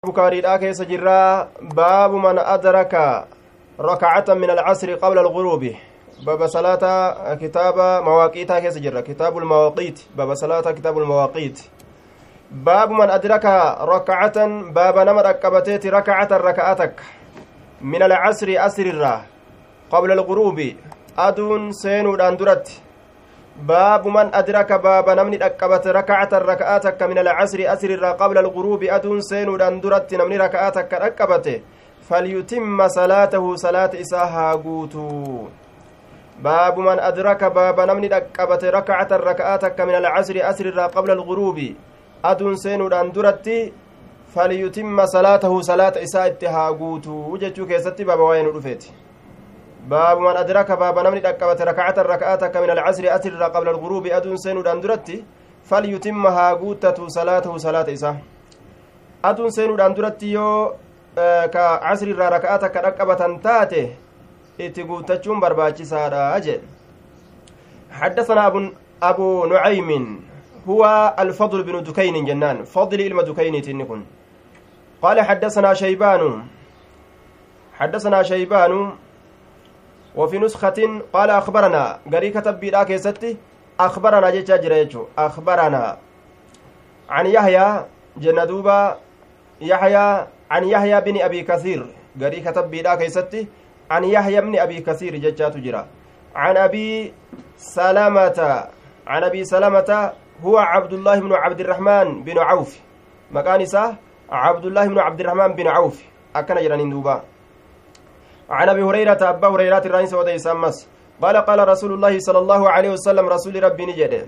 bukaariidhaa keessa jirraa baabu man adraka rakacatan min alcasri qabla alguruubi baba salaata kitaaba mawaaqiitaa keessa jirra kitaabu lmawaaqiit baba salaata kitaabu lmawaaqiit baabu man adraka rakacatan baaba nama dhaqqabateeti rakacatan raka'a takka min alcasri asrirraa qabla alguruubi aduun seenuudhaan duratti baabu man adraka baaba namni dhaqqabate rakacatan raka'aa takka min alcasri asrirraa qabla alguruubi aduun seenuudhaan duratti namni raka'aa takka dhaqqabate falyutimma salaatahu salaata isaa haa guutuu baabu man adraka baaba namni dhaqqabate rakacatan raka'aa takka min alcasri asrirraa qabla alguruubi aduun seenuudhaan duratti falyutimma salaatahu salaata isaa itti haa guutuu jechuu keessatti baaba waa'ee nu dhufeeti باب من أدرك باب نمني دقبت ركعة ركعتك من العصر أسر قبل الغروب أدون سين دندرتي فليتمها قوتة صلاته صلاة إسا أدون سين دندرتي يو كعصر ركعتك ركبة تاته إتقوتشون برباچي سارا أجل حدثنا أبو, أبو نعيم هو الفضل بن دكين جنان فضل إلما دكين تنكن قال حدثنا شيبان حدثنا شيبان وفي نسخة قال أخبرنا قري كتب بيدا كيستي أخبرنا جيتشا جريتشو أخبرنا عن يحيى جندوبا يحيى عن يحيى بن أبي كثير قري كتب بيدا كيستي عن يحيى بن أبي كثير جيتشا تجرى عن أبي سلامة عن أبي سلامة هو عبد الله بن عبد الرحمن بن عوف مكان عبد الله بن عبد الرحمن بن عوف أكن جرانين دوبا عن ابي هريره ابا هريره الرئيس وديس امس قال قال رسول الله صلى الله عليه وسلم رسول ربي نجده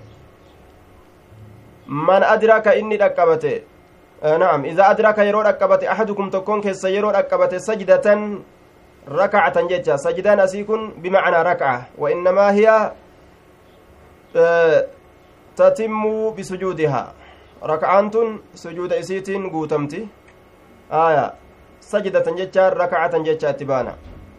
من ادرك اني دقبته آه نعم اذا ادرك يرو دقبته احدكم تكون كيس يرو دقبته سجده ركعه ججا سجدان اسيكن بمعنى ركعه وانما هي آه تتم بسجودها ركعانت سجود اسيتين قوتمتي آية سجدة ججا ركعة ججا تبانا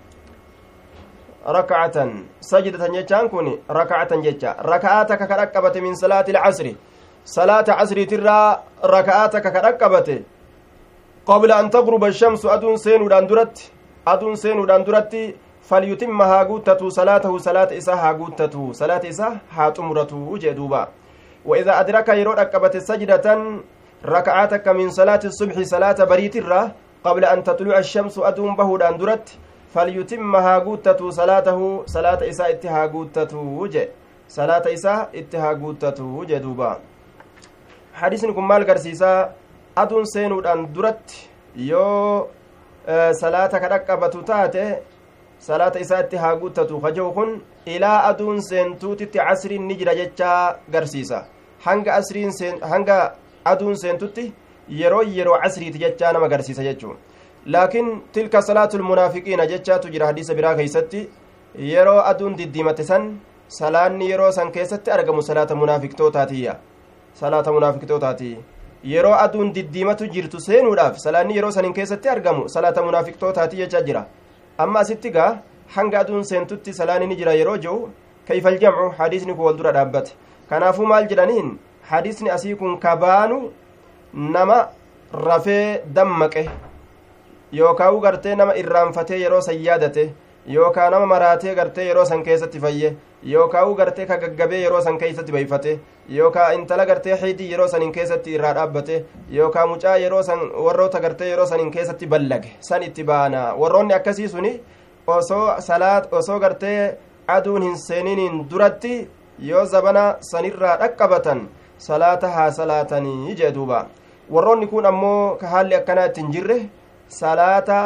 ركعة سجدة ججان كوني ركعة ججا ركعاتك كركبت من صلاة العصر صلاة عصر ترى ركعاتك كركبت قبل أن تغرب الشمس أدون سين داندرت أدون سين داندرت فليتمها قوتة صلاته صلاة إساها قوتة صلاة إساها هاتمرته جدوبا وإذا أدرك يرو ركبت سجدة ركعاتك من صلاة الصبح صلاة بريت الرّ قبل أن تطلع الشمس أدوم بهودان درت فليتمها قوتة صلاته صلاة إساء اتها قوتة وجه صلاة إساء اتها قوتة وجه دوبا حديث نكم مال قرسيسا أدون سينودان درت يو آه صلاة كرقبة تاتي صلاة إساء اتها قوتة خجوخن إلى أدون سينتوتي عصر نجر جتشا قرسيسا hanga asriin hanga aduun seentutti yeroo yeroo casriiti jechaa nama agarsiisa jechuun laakiin tilka salaatu lmunaafiqiina jechaatu jira hadiisa biraa keeysatti yeroo aduun diddiimate san salaanni yeroo san keessatti argamu salaata munaafiqtootaatiyya salaata munaafiqtootaati yeroo aduun diddiimatu jirtu seenuudhaaf salaanni yeroo sanin keessatti argamu salaata munaafiqtootaati jechaa jira amma asitti gaa hanga aduun seentutti salaanni ni jira yeroo jiru kayfal jamcu hadiisni kun wal dura dhaabbate kanaafuu maal jedhaniin hadiisni asii kun kabaanu nama rafee dammaqe yookaan gartee nama irraanfatee yeroo san yaadate yookaan nama maraatee gartee yeroo san keessatti fayye yookaan gartee ka gaggabee yeroo san keessatti bayfate yookaan intala gartee xiidii yeroo sanin keessatti irraa dhaabbate yookaan mucaa yeroo san warroota gartee yeroo sanin keessatti ballage san itti baana warroonni akkasii suni osoo salaat osoo gartee aduun hin seeniniin duratti yoo zabana sanirraa dhaqqabatan salaata haa salaatanii jee duuba warroonni kun ammoo ka haalli akkanaa ittiin jirre salaata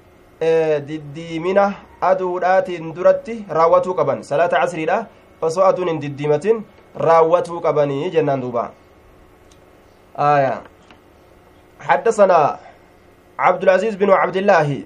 diddiimina aduudhaatiin duratti raawwatuu qaban salaata casriidha osoo aduun hin diddiimatin raawwatuu qabanii jennaan duuba آية حدثنا عبد العزيز بن عبد الله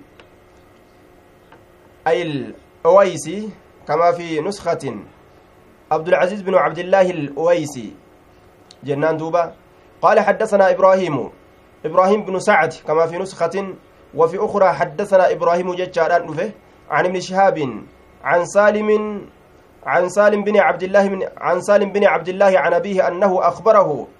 أي الأويسي كما في نسخة عبد العزيز بن عبد الله الأويسي جنان دوبا قال حدثنا إبراهيم إبراهيم بن سعد كما في نسخة وفي أخرى حدثنا إبراهيم ججاران نفه عن ابن شهاب عن سالم عن سالم بن عبد الله من عن سالم بن عبد الله عن أبيه أنه أخبره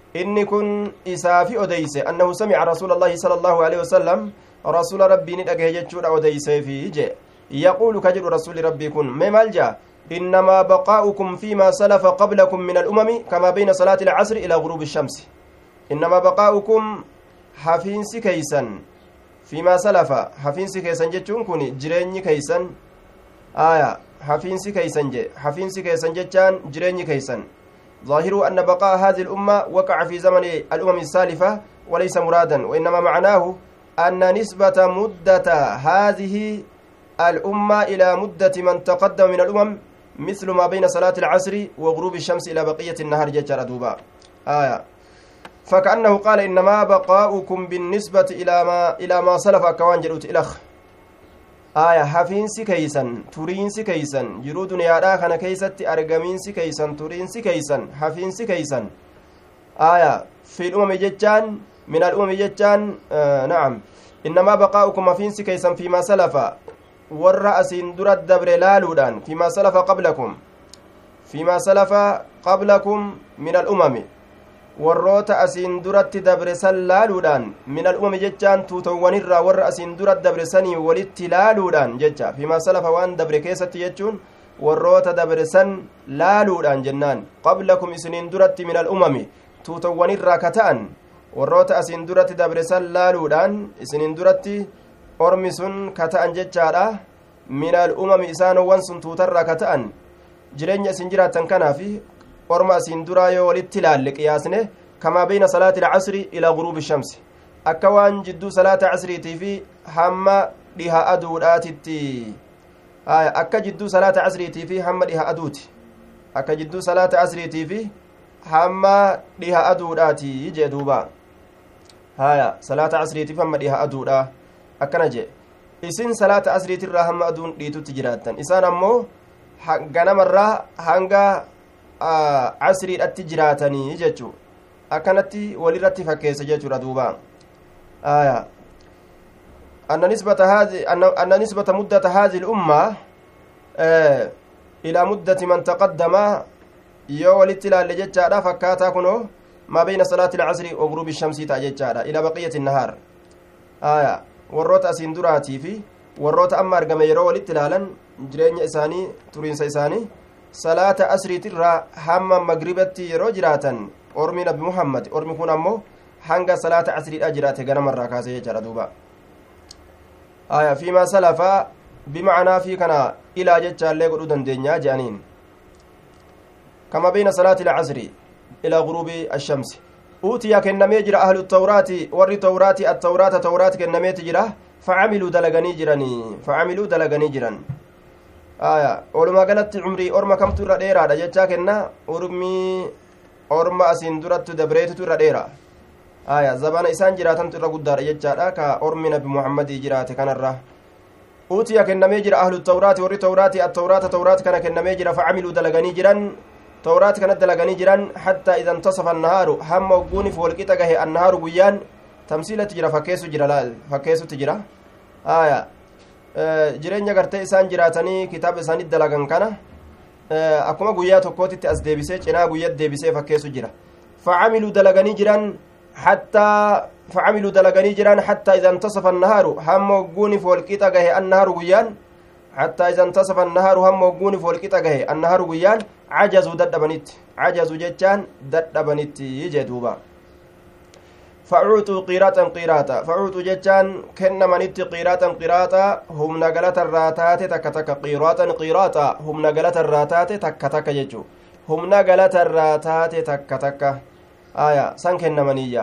inni kun isaafi odeyse annahu samica rasuula allaahi sala allaahu aleyhi wasalam rasuula rabbii ni dhagahe jechuudha odeyseefi je yaquulu ka jedhu rasuli rabbii kun mee maal jea إنما بقاؤكم فيما سلف قبلكم من الأمم كما بين صلاة العصر إلى غروب الشمس إنما بقاؤكم حفينس كيسا فيما سلف حفينس كيسا جتشون كوني جريني كيسا آية حفينس كيسا جي حفينس كيسا جتشان جريني كيسا ظاهر أن بقاء هذه الأمة وقع في زمن الأمم السالفة وليس مرادا وإنما معناه أن نسبة مدة هذه الأمة إلى مدة من تقدم من الأمم مثل ما بين صلاة العصر وغروب الشمس إلى بقية النهار ججر دوبا آية فكأنه قال إنما بقاؤكم بالنسبة إلى ما إلى ما سلف كوان جلوت إلخ آية حفينسي كيسن تورينسي كيسن جرو دنيا كان كيست أرقمينسي كيسن تورينسي كيسن حفينسي كيسن آية في الأمم ججان من الأمم ججان آه نعم إنما بقاؤكم حفينسي كيسن فيما سلف warra asiin dura dabre laaluudhaan fimaa salafa qablakum fimaa salafa qablakum min al'umami warroota asiin duratti dabre san laaluudhaan min al'umami jechaan tuutawwanirraa warra asiin dura dabre sanii walitti laaluudhaan jecha fimaa salafa waan dabre keessatti jechuun warroota dabre san laaluudhaan jennaan qablakum isiniin duratti min al'umami tuutawwanirraa ka ta'an warroota asiin duratti dabre san laaluudhaan isiniin duratti ormi sun ka ta'an jechaadha minal umami isaanowwan sun tuutarraa ka ta'an jireenya isin jiraattan kanaafi orma asiin duraa yoo walitti ilaalle qiyaasne kamaa beyna salaati ilcasri ilaa guruubi shamsi akka waan jidduu salaata casriitii fi hamma dhiha aduudhaatitti akka jidduu salaata casriitii fi hamma dhiha aduuti akka jidduu salaata casriitii fi hamma dhiha aduudhaati jee duuba haya salaata casriitiif hamma dhiha aduudha akkana jee isin salaata asriitirraa hamma aduun dhiitutti jiraattan isaan ammoo ganamarraa hanga casriidhatti jiraatanii jechuu akkanatti walirratti fakkeessa jechuudha duuba aya أن نسبة هذه أن نسبة مدة هذه الأمة إلى مدة من تقدم yoo walitti ilaalle jechaadha fakkaataa kunoo maa beyna salaati ilcasri wagruubi shamsii ta'a jechaadha ila baqiyati nahaar aya warroota asiin duraatii fi warroota amma argame yeroo walitti ilaalan jireenya isaanii turiinsa isaanii salaata asriitirraa hamma magribatti yeroo jiraatan ormi nabi muhammad ormi kun ammoo hanga salaata asriidha jiraate ganamarraa kaase jechaadha duuba aya fiimaa salafaa bimacnaa fi kana ilaa jechaallee godhuu dandeenya je'aniin كما بين صلاة العصر إلى غروب الشمس أوتي كنمي جرى أهل التوراة ور توراة التوراة توراة كنمي تجرى فعملوا دلغني جراني فعملوا دلغني جران آية ولما قالت عمري أرما كم ترى ديرا دجتا كنا أرمي أرما أسين درت دبريت ترى ديرا آية زبان إسان جراتن ترى قدار يجتا كا أرمي نبي محمد جرات كان الره أوتي كنمي جرى أهل التوراة ور توراة التوراة توراة كان كنمي جرى فعملوا دلغني جران tawraat kanatti dalaganii jiran hattaa idan tasafa annahaaru hamma ogguuniif walqixa gahe annahaaru guyyaan tamsiilatti jira fakkeessu jira laal fakkeessutti jira aya jireenya gartee isaan jiraatanii kitaaba isaanitti dalagan kana akkuma guyyaa tokkootitti as deebisee cinaa guyyat deebisee fakkeessu jira facamiluu dalaganii jiran hattaa facamiluu dalaganii jiran hattaa idan tasafa annahaaru hamma ogguuniif walqixa gahe annahaaru guyyaan حتى إذا انتصف النهار هم وقوني فولكتا جهي النهار ويان عجزوا ددبنت عجزوا جتان ددبنت يجي دوبا فعوتوا قيراتا قيراتا فعوتوا جتان كن منت قيراتا قيراتا هم نقلت الراتات تك تك قيراتا قيراتا هم نقلت الراتات تك تك ججو هم نقلت الراتات تك تك آية سان كن منيا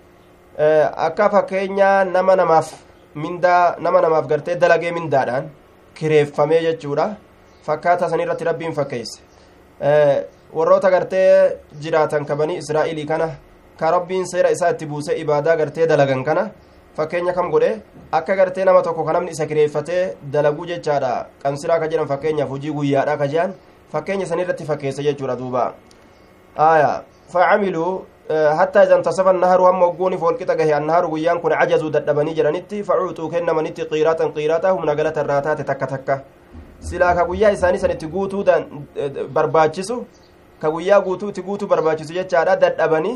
akka fakkeenyaa nama namaaf mindaa nama namaaf gartee dalagee mindaadhaan kireeffamee jechuudha fakkaata san irratti rabbiin fakkeesse warroota gartee jiraatan kabanii israa'ilii kana ka rabbiin seera isaa itti buuse ibaadaa gartee dalagan kana fakkeenya kam godhe akka gartee nama tokko ka namni isa kireeffatee dalaguu jechaadha qamsiraa ka jedhan fakkeenyaaf hojii guyyaadha ka jedhan fakkeenya san irratti fakkeesse jechuudha duuba aya facamiluu hattaa idan tasafa naharu hamma ogguuniif walqixa gahe annahaaru guyyaan kun cajazuu dadhabanii jedhanitti facuuxuu kennamanitti qiiraatan qiiraata humna galata irraa taate takka takka silaa ka guyyaa isaanii sanitti guutuu barbaachisu ka guyyaa guutuu itti guutuu barbaachisu jechaadha dadhabanii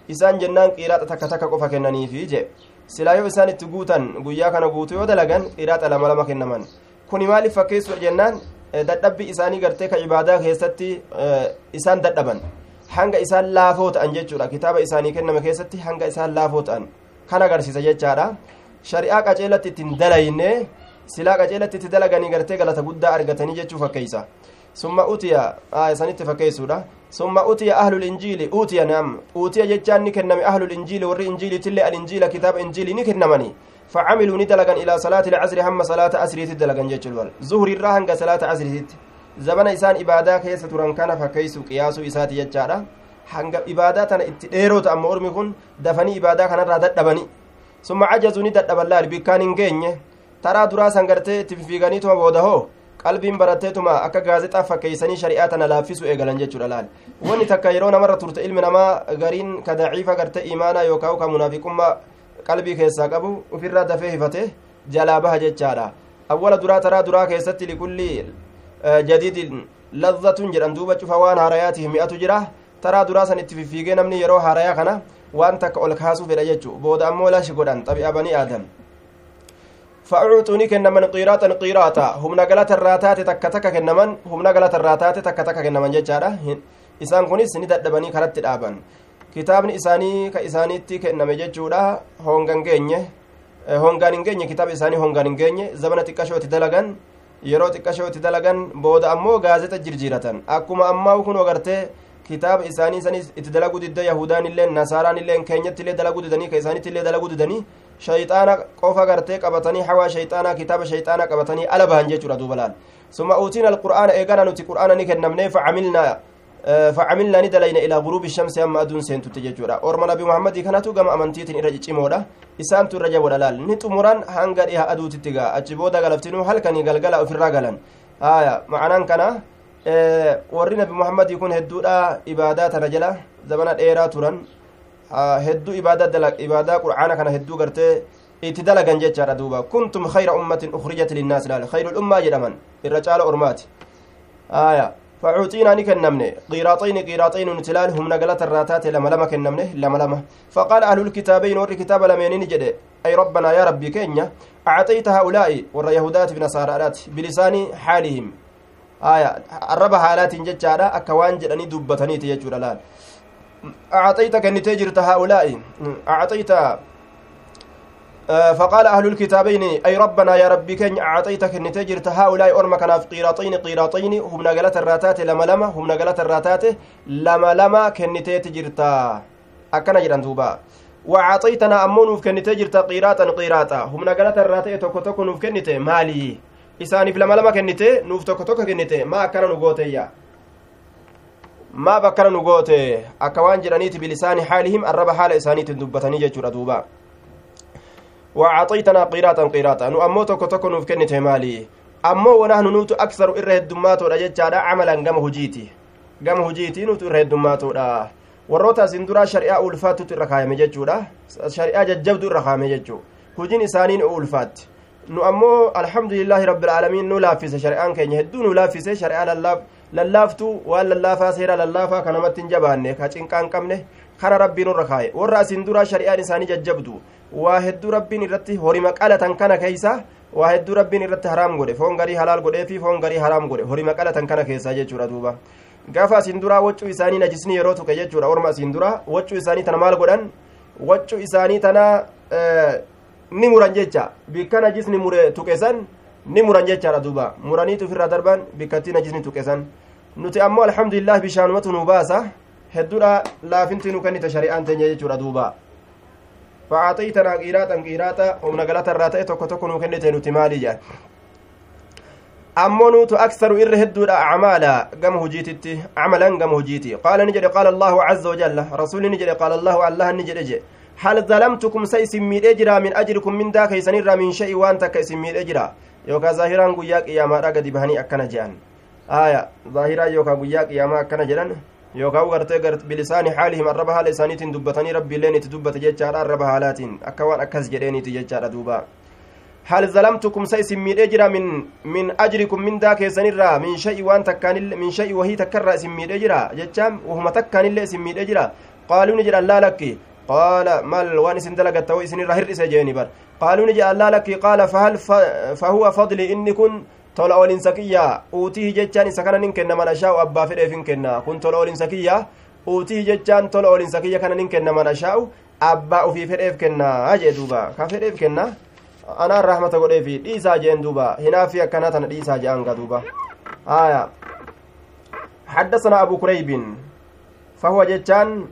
isaan jennaan qiraaxa takka takka qofa kennaniifi jee silaa yoo isaan itti guutan guyyaa kana guutu yoo dalagan qiraaxa lama lama kennaman kuni maaliif fakkeessuudha jennaan dadhabbi isaanii gartee ka ibaadaa keessatti isaan dadhaban hanga isaan laafoo ta'an jechuudha kitaaba isaanii kenname keessatti hanga isaan laafoo ta'an kan agarsiisa jechaadha shari'aa qaceelatti ittiin dalayne silaa qaceelatti itti dalaganii gartee galata guddaa argatanii jechuu fakkeeysa summa utiya isanitti fakkeessuudha summa utiya ahlul injiili utiya nam utiya jechaan ni kenname ahlul injiili warri injiiliitillee alinjiila kitaaba injiilii ni kennamanii فعملوا ندلغن إلى صلاة العصر هم صلاة عصر تدلغن جيتشل زهر الراهن صلاة عصر زمن إسان إبادة كيس تران كان فكيس قياس إسات يجارة hanga ibaadaa tana itti dheeroo ta'an ormi kun dafanii ibaadaa kanarraa dadhabani summa cajazuu ni dadhaban laal bikkaan hin geenye taraa duraa san gartee itti fiiganiituma booda hoo qalbiin baratteetuma akka gaazexaa fakkeeysanii shari'aa tana laaffisu eegalan jechuudha laal wanni takka yeroo namarra turte ilmi namaa gariin ka daciifa gartee imaanaa yookaan ka munaafiqummaa qalbii keessaa qabu ofirraa dafee hifate jalaa baha jechaadha awwala duraa taraa duraa keessatti likulli jadiidin lazzatun jedhan duuba cufa waan haarayaatiif mi'atu jira taraa duraa san itti fiffiigee namni yeroo haarayaa kana waan takka ol kaasuu fedha jechuu booda ammoo lashi godhan xabi'a banii aadam fa'uuxuuni kennaman qiiraatan qiiraata humna galata irraa taate takka takka kennaman humna galata irraa taate takka takka kennaman jechaadha isaan kunis ni dadhabanii karatti dhaaban kitaabni isaanii ka isaaniitti kenname jechuudha hongan geenye hongaan hin geenye kitaaba isaanii hongaan hin geenye zabana xiqqashoo itti dalagan yeroo xiqqashoo itti dalagan booda ammoo gaazexa jirjiiratan akkuma ammaa kun agartee kitaaba isaanii sanis itti dalaguu didda yahudaan illee nasaaraan illee keenyatti illee dalaguu didanii ka isaanitti illee dalaguu didanii shayxaana qofa gartee qabatanii hawaa shayxaanaa kitaaba shayxaanaa qabatanii ala bahan jechuudha duuba laal summa uutiin alqur'aana eegana nuti qur'aana ni kennamnee facamilnaa facamilnaa ni dalayna ilaa guruubi shamsi amma aduun seentutti jechuudha orma nabi muhammadii kanatu gama amantiitiin irra ciccimoodha isaantu irra jaboodha laal ni xumuran hanga dhiha aduutitti gaa achi booda galaftinuu halkanii galgala ofirraa galan haya macanaan kana warri nabi muhammadii kun hedduudha ibaadaa tana jala zabana dheeraa turan hedduu ibaadaa qur'aana kana hedduu gartee itti dalagan jechaadha duuba kuntum khayra ummatin ukhrijat linnaas laal khayrul ummaa jedhaman irra caala ormaati aya فعوتينا نكنمنه قيراطين قيراطين نتلال هم نقلت الراتات لما لما كنمنه لما لما فقال أهل الكتابين ور كتاب لمن نجد أي ربنا يا ربي كينيا أعطيت هؤلاء ور يهودات بنصارات بلسان حالهم آية الرب حالات ججارة أكوان جراني دبتني تيجور الآن أعطيت كنتي جرت هؤلاء أعطيت فقال أهل الكتابين أي ربنا يا ربي كن أعطيتك النتجرت هؤلاء أرمى كان في قيراطين قيراطين هم نقلت الراتات لما لما هم نقلت الراتات لما لما كنتي تجرتا أكنا جران دوبا وأعطيتنا أمون كنتي جرتا قيراطا قيراطا هم نقلت الراتات توكو توكو نوف كنتي مالي isaaniif lama lama kennite nuuf tokko tokko kennite maa akkana nu gooteeyya maa bakkana nu goote akka waan jedhaniiti bilisaani haalihim arraba haala isaaniitiin dubbatanii jechuudha duuba وأعطيتنا قيراطا قيراطا نو أمو توكو توكو نوف كنت مالي أمو ونحن نوتو أكثر إره الدماتو رجتشادا عملا قم هجيتي قم هجيتي نوتو إره الدماتو warroota asin duraa shari'aa ulfaattutu irra kaayame jechuudha shari'aa jajjabdu irra kaayame jechuu hojiin isaaniin ulfaatti nu ammoo alhamdulillaahi rabbilaalamiin nu laaffise shari'aan keenya hedduu nu laaffise shari'aa lallaaftuu waan lallaafaa seera lallaafaa ka namatti hin jabaanne ka cinqaan qabne kara rabbiin irra kaaye warra asin duraa shari'aan isaanii jajjabdu waa hedduu rabbiin irratti horima qalatan kana keeysa waa hedduu rabbiin irratti haraam godhe foon garii halaal godhee fi foon garii haraam godhe horima qalatan kana keessa jechuudha duuba gaafa asin duraa waccuu isaanii najisni yeroo tuqe jechuudha orma asin duraa waccuu isaanii tana maal godhan waccuu isaanii tana ni muran jecha bikka najisni mure tuqesan ni muran jechaadha duuba muraniitu ofirraa darban bikkatti najisni tuqesan nuti ammoo alhamdulillah bishaanumatu nu baasa hedduudha laafinti nu kennite shari'aan teenya jechuudha duuba فأعطيتنا قيراطا قيراطا ومن قالت الراتئ توكو توكو نو كنتي نوتي مالي جان أمو نوتو أكثر إر هدو أعمالا قم هجيتي عملا قم هجيتي قال نجري قال الله عز وجل رسول نجري قال الله الله نجري جي هل ظلمتكم سيسمي أجرا من أجركم من ذاك يسنر من شيء وانت كيسمي أجرا يوكا ظاهرا قياك يا ما رقد بهني أكنا جان آية ظاهرا يوكا قياك يا ما أكنا جان yookaan gartee bilisaani haalihim arraba haala isaaniitiin dubbatanii rabbiilleen itti dubbate jechaadha arraba haalaatiin akka waan akkas jedheeniiti jechaadha duuba hal zalamtukum sa isin miidhee jira min min ajrikum mindaa keessanirraa min sha'i waan takkaanillee min sha'i wahii takkarraa isin miidhee jira jechaan wahuma takkaanillee isin miidhee jira qaaluu ni jedhan laa lakki qaala mal waan isin dalagatta wo isinirra hir'ise jeeni bar qaaluu ni jedhan laa lakki qaala fahal fahuwa fadli inni kun tola olinsa kiyya uutihi jechaan isa kana nin kenna man ashaa'u abbaa fedheef hin kenna kun tola olinsa kiyya uutihi jechaan tola olinsa kiyya kana nin kenna man ashaa'u abbaa ufii fedheef kenna jee duuba ka fedheef kenna anaan rahmata godheefi dhiisaa jeen duuba hinaafi akkanaa tana dhiisaa je'anga duuba aya حدثنا أبو كريب فهو جتان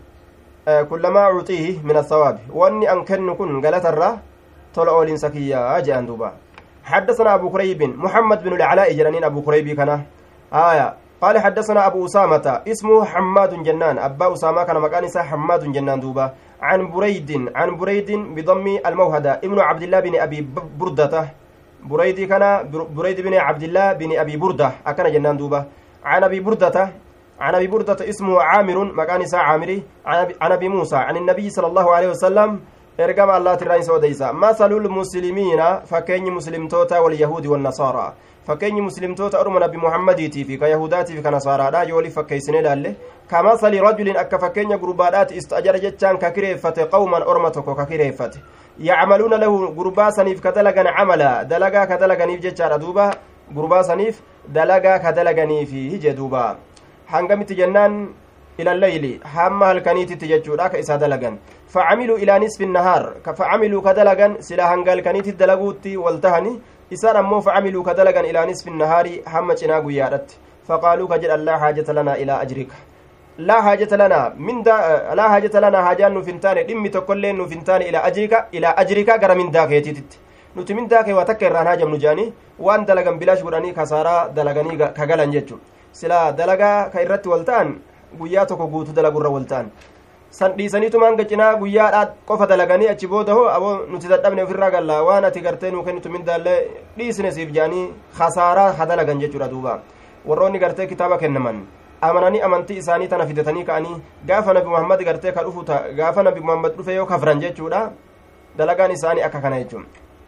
كلما أعطيه من الثواب وأني أنكن كن قالت الرا طلع أولين سكيا أجي أندوبا حدثنا أبو كريب محمد بن العلاء جرانين أبو كريب كان آية قال حدثنا أبو أسامة اسمه حماد جنان أبا أسامة كان مكان حماد جنان دوبا عن بريد عن بريد بضم الموهدة ابن عبد الله بن أبي بردة بريد كان بريد بن عبد الله بن أبي بردة أكن جنان دوبا عن أبي بردة عن أبي بردة اسمه عامر مكان عامري عن أبي موسى عن النبي صلى الله عليه وسلم ergama allaati isa odeysa masalul muslimiina fakkeenyi muslimtoota walyahuudi wannasaaraa fakkeenyi muslimtoota orma nabi muhammadiitii fi ka yahudaatii fi ka nasaaraadha yoo waliif fakkeeysine ilaalle kamasali rajulin akka fakkeenya gurbaadhaati istajara jechaan ka kireeffate qawman orma tokko ka kireeffate yacmaluuna lahu gurbaa saniif ka dalagan camala dalagaa ka dalaganiif jechaadha duuba gurbaa saniif dalagaa ka dalaganiifi hije duuba hangamitti jennaan إلى الليل هم هلكنيتي جتشودا كإسا دلغن فعملوا إلى نصف النهار فعملوا كدلغن سلا هنغال كنيتي دلغوتي والتهني إسان أمو فعملوا كدلغن إلى نصف النهار هم چناغو يادت فقالوا كجل الله حاجة لنا إلى أجرك لا حاجة لنا من دا لا حاجة لنا حاجة نفنتان دمي تقول نفنتان إلى أجرك إلى أجرك غير من داك يتيتت nuti min daakee waa takka irraan haajamnu jaanii waan dalagan bilaash godhanii kasaaraa dalaganii ka galan jechu sila dalagaa ka irratti wal ta'an guyyaa tokko guutuu dalagurra wal ta'an san dhiisaniitumaan gacinaa guyyaadhaa qofa dalaganii achi booda hoo aboo nuti dadhabne ofirraa galla waan ati gartee nuu kennitu mindaallee dhiisne siif jaanii khasaaraa ha dalagan jechuudha duuba warroonni gartee kitaaba kennaman amananii amantii isaanii tana fidatanii ka'anii gaafa nabi muhammad gartee ka dhufu gaafa nabi muhammad dhufe yoo kafran jechuudha dalagaan isaanii akka kana jechuun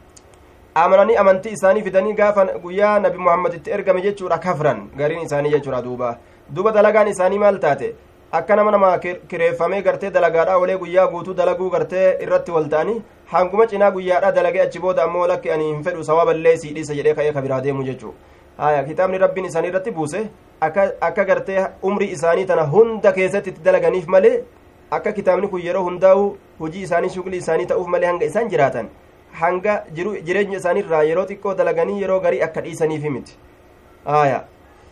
amananii amantii isaanii fidanii gaafa guyyaa nabi muhammad itti ergame jechuudha kafran gariin isaanii jechuudha duuba duba dalagaan isaanii maal taate akka nama nama kireeffamee gartee dalagaadha olee guyyaa guutuu dalaguu gartee irratti wal ta'anii hanguma cinaa guyyaadha dalagee achi booda ammoo lakki ani hin fedhu sawaaballee sii dhiisa jedhee ka'ee ka biraa deemu jechuu haya kitaabni rabbiin isaanii irratti buuse akka akka gartee umrii isaanii tana hunda keessatti itti dalaganiif malee akka kitaabni kun yeroo hundaa'u hujii isaanii shuglii isaanii ta'uuf malee hanga isaan jiraatan hanga jireenya isaanii irraa yeroo xiqqoo dalaganii yeroo garii akka dhiisaniif miti haya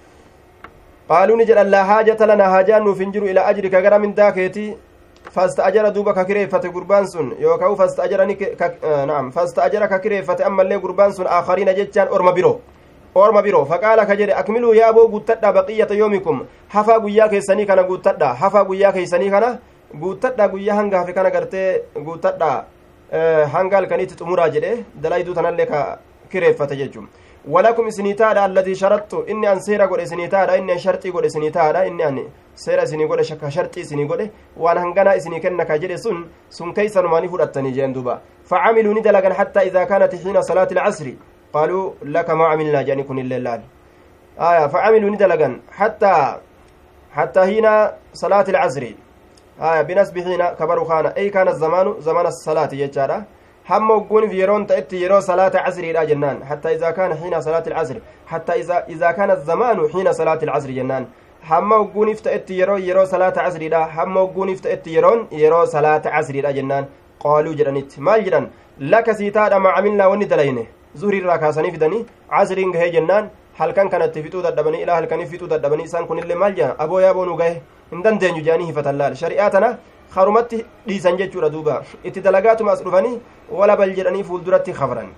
qaaluu ni jedhan laa haajata lanaa haajaan nuuf hin jiru ilaa ajrika gara mindaa keetii fasta'ajara duuba ka kireeffate gurbaan sun yookaan fasta'ajara naam fasta'ajara ka kireeffate ammallee gurbaan sun aakariina jechaan orma biroo orma biroo faqaala ka jedhe akmiluu yaaboo guuttadha baqiyyata yoomikum hafaa guyyaa keessanii kana guuttadha hafaa guyyaa keessanii kana guuttadha guyyaa hanga hafe kana gartee guuttadha hanga halkaniitti xumuraa jedhe dalayduu tanallee ka kireeffate jechuun walakum isinii taadha alladii sharattu inni an seera godhe isinii taadha inni an sharxii godhe isinii taadha inni an seera isinii godhe ka sharxii isinii godhe waan hanganaa isinii kenna ka jedhe sun sun keeysanumaanii fudhattanii jeen duuba facamiluu ni dalagan xattaa idaa kaanat xiina salaati ilcasri qaaluu laka maa camilnaa jedhani kun illee laal aya facamiluu ni dalagan xattaa حتى هنا صلاة العصر آية بنسب هنا كبر خان أي كان الزمان زمان الصلاة يجارة هم وقون في يرون تأتي يرو صلاة عصر إلى جنان حتى إذا كان حين صلاة العصر حتى إذا إذا كان الزمان حين صلاة العصر جنان هم وقون تأتي يرو يرو صلاة عصر إلى هم وقون تأتي يرون يرو صلاة عصر إلى جنان قالوا جرانيت ما جران لك سيتا ما عملنا وندلينه زهري راكاسني فدني عصر هي جنان halkan kanatti fixuu dadhabanii ilaa halkanii fixuu dadhabanii isaan kunillee maal jedhan aboo yaaboo nu gahe hin dandeenyu jedhanii hifatan laal shari'aa tana karumatti dhiisan jechuudha duuba itti dalagaatuma as dhufanii wala bal jedhanii fuulduratti kafran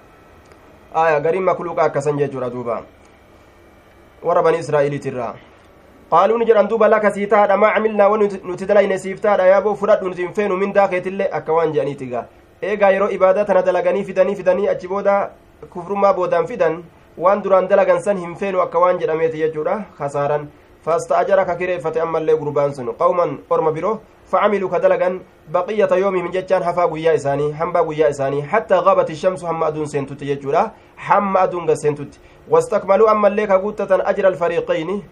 aya gariin makluuqa akkasan jechuudha duuba warra bani israa'iiliitirraa qaaluu ni jedhan duuba laka sii taadha maa camilnaa wa nuti dalayne siif taadha yaaboo fudhadhu nuti hin feenu mindaa keetillee akka waan jedhaniiti gaa eegaa yeroo ibaadaa tana dalaganii fidanii fidanii achi booda kufrummaa boodaan fidan waan duraan dalagan san hin feenu akka waan jedhameeti jechuudha kasaaran fasta'ajara ka kireeffate ammallee gurbaan sun qawman orma biroo facamiluu ka dalagan baqiyata yoomihim jechaan hafaa guyyaa isaanii hambaa guyyaa isaanii hattaa gaabat ishamsu hamma aduun seentutti jechuudha hamma aduun gad seentutti wastakmaluu ammallee ka guuttatan ajra alfariiqayni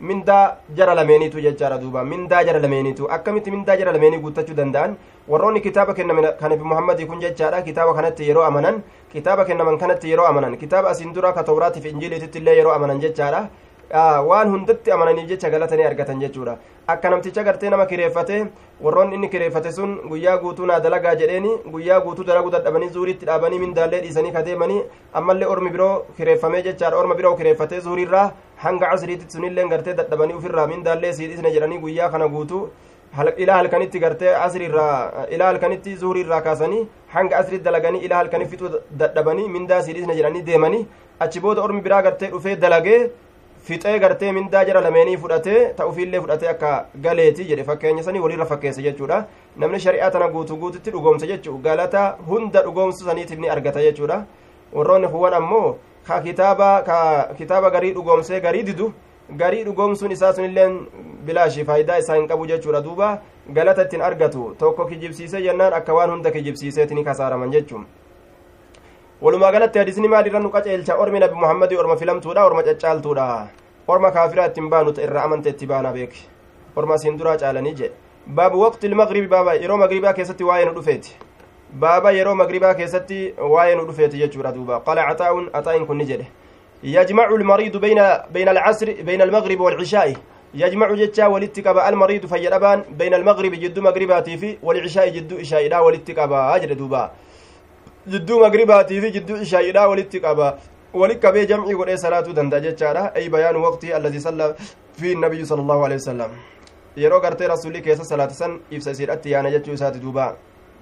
mindaa jara lameeniitu jechaadha duuba mindaa jara lameeniitu akkamitti mindaa jara lameenii guuttachuu danda'an warroonni kitaaba kennaman kan nabi muhammadii kun jechaadha kitaaba kanatti yeroo amanan kitaaba kennaman kanatti yeroo amanan kitaaba asiin dura ka tawraatiif injiiliititti illee yeroo amanan jechaadha waan hundatti amananiif jecha galatanii argatan jechuudha akka namticha gartee nama kireeffate warroonni inni kireeffate sun guyyaa guutuu naa dalagaa jedheeni guyyaa guutuu dalaguu dadhabanii zuuriitti dhaabanii mindaallee dhiisanii kadeemanii ammallee ormi biroo kireeffamee jechaadha orma biroo kireeffatee zuuriirraa hanga casriitti sunillee gartee dadhabanii ufirraa mindaallee sii dhiisne jedhanii guyyaa kana guutuu ilaa halkanitti gartee asriirraa ilaa halkanitti zuhuriirraa kaasanii hanga asriitti dalaganii ilaa halkanii fixuu dadhabanii mindaa sii dhiisne jedhanii deemanii achi booda ormi biraa gartee dhufee dalagee fixee gartee mindaa jara lameenii fudhatee ta'ufiillee fudhatee akka galeeti jedhe fakkeenya sanii walirra fakkeesse jechuudha namni shari'aa tana guutuu guututti dhugoomse jechuu galata hunda dhugoomsu saniitiif ni argata jechuudha warroonni kuwwan ammoo ka kitaaba ka kitaaba garii dhugoomsee garii didu garii dhugoomsuun isaa sunilleen bilaashi faayidaa isaa hin qabu jechuudha duuba galata ittiin argatu tokko kijibsiisee jennaan akka waan hunda kijibsiiseeti ni kasaaraman jechuun walumaa galatti hadisni maalirra nu qaceelcha ormi nabi muhammadii orma filamtuudha orma caccaaltuudha orma kaafiraa ittiin baanu irraa amante itti baana beek orma siin duraa caalanii jedhe baabu waqti ilmagribi baaba yeroo magribaa keessatti waa'ee nu dhufeeti baaba yeroo magribaa keessatti waa'ee nu dhufeeti jechuudha duuba qala caxaa'un axaa'in kunni jedhe yajmacu lmariidu bayna alcasri bayna almagribi waalcishaa'i yajmacu jechaa walitti qaba almariidu fayyadhabaan bayna almagribi jidduu magribaatii fi walcishaa'i jidduu ishaa'idhaa walitti qabaa jedhe duuba jidduu magribaatii fi jidduu ishaa'idhaa walitti qaba wali qabee jamcii godhee salaatuu danda'a jechaadha ay bayaanu waqtii alladii salla fi nabiyyu sala allahu alehi wasalam yeroo gartee rasulli keessa salaatisan ibsa isiidhatti yaana jechuu isaati duuba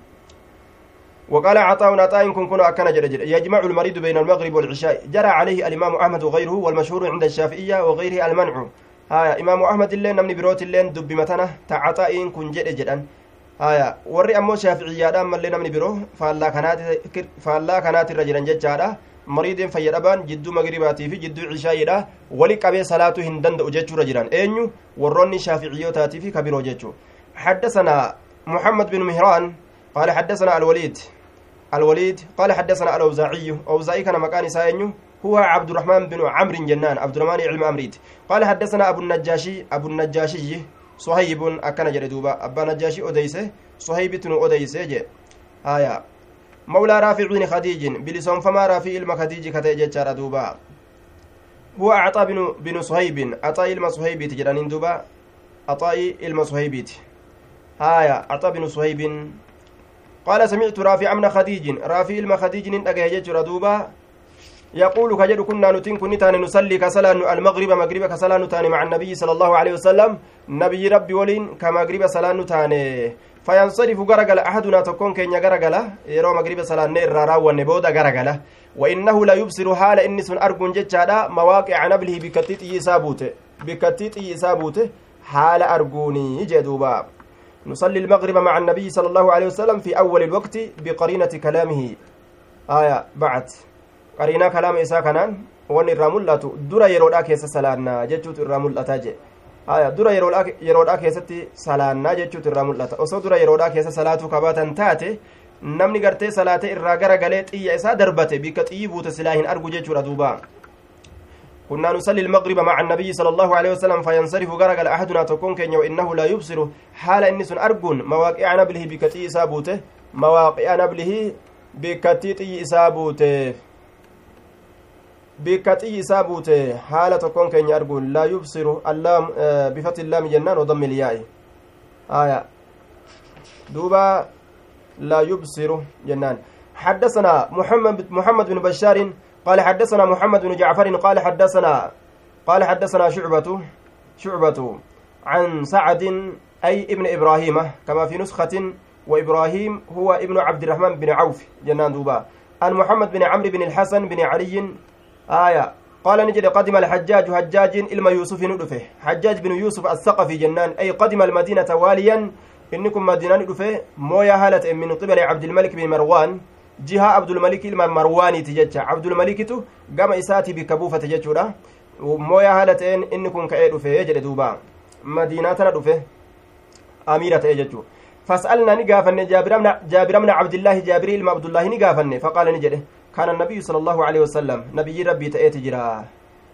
وقال عطاء عطاء كن كن أكن جد جد يجمع المريض بين المغرب والعشاء جرى عليه الإمام أحمد وغيره والمشهور عند الشافعية وغيره المنع ها إمام أحمد اللين نمني بروت اللين دب متنه تعطاء كن جد جدا haya warri ammoo shaaficiyyaadhaan mallee namni biroo faallaa kanaatirra jiran jechaadha mariideen fayyadhabaan jidduu magribaatii fi jidduu cishaayiidha wali qabee salaatuu hin danda'u jechuurra jiran eenyu warroonni shaaficiyyootaati fi kabiroo jechuu حدثنا محمد بن مهران قال حدثنا الوليد الوليد قال حدثنا الأوزاعي أوزاعي كان مكان ساينيو هو عبد الرحمن بن عمرو جنان عبد الرحمن علم أمريد قال حدثنا أبو النجاشي أبو النجاشي sohaybun akkana jedhe duuba abbaa najjaashi odeyse sohaybitnu odeyse je haya mawlaa raafici bni khadiijin bilisoonfamaa raafii ilma khadiiji kata'e jechaadha duuba huwa axaa binu binu sohaybin axaa'i ilma sohaybiiti jedhaniin duuba axaa'i ilma sohaybiiti haya axaa binu sohaybin qaala samictu raafica bna khadiijin raafii ilma khadiijinin dhagaye jechuudha duuba يقول كجد كنا نتين كن تاني نصلي كسلان المغرب مغرب كسلان تاني مع النبي صلى الله عليه وسلم نبي ربي ولين كمغرب سلان تاني فينصرف غرغل أحدنا تكون كين غرغل يرو مغرب سلان نير ونبودا غرغل وإنه لا يبصر حال إنس أرجون جتشادا مواقع نبله بكتيت يسابوت بكتيت يسابوت حال أرجوني جدوبا نصلي المغرب مع النبي صلى الله عليه وسلم في أول الوقت بقرينة كلامه آية بعد qariinaa kalaama isaa kanaan wanni irraa mul'atu dura yeroodhaa keessa salaannaa jechuutu irraa mul'ataa je haya dura yeroodhaa keessatti salaannaa jechuutu irraa mul'ata osoo dura yeroodhaa keessa salaatuu kabaatan taate namni gartee salaate irraa gara galee xiyya isaa darbate bikka xiyyi buute silaa hin argu jechuudha duuba كنا نصلي المغرب مع النبي صلى الله عليه وسلم فينصرف غرق أحدنا تكون كن وإنه لا يبصر حال إنس أرجون مواقع نبله بكتي إسابوته مواقع نبله بكتي إسابوته bikka xiyyi isaa buute haala tokkoon keenya arguun laa yubsiru allaam bifati illaami jennaan ودم الياء آية دوبا لا يبصر جنان حدثنا محمد محمد بن بشار قال حدثنا محمد بن جعفر قال حدثنا قال حدثنا شعبة شعبة عن سعد أي ابن إبراهيم كما في نسخة وإبراهيم هو ابن عبد الرحمن بن عوف جنان دوبا عن محمد بن عمرو بن الحسن بن علي آية قال نجد قدم الحجاج حجاج إلما يوسف ندفه حجاج بن يوسف الثقفي جنان أي قدم المدينة واليا إنكم مدينة ندفه مويا هالة من قبل عبد الملك بن مروان جهة عبد الملك إلما مرواني تججة عبد الملك تو قام إساتي بكبوفة تججة مويا هالة إنكم كأي دفه يجد دوبا مدينة ندفه أميرة تججة فاسألنا نقافن جابر بن عبد الله جابر إلما عبد الله نقافن فقال نجده كان النبي صلى الله عليه وسلم نبي ربي تأتي جرا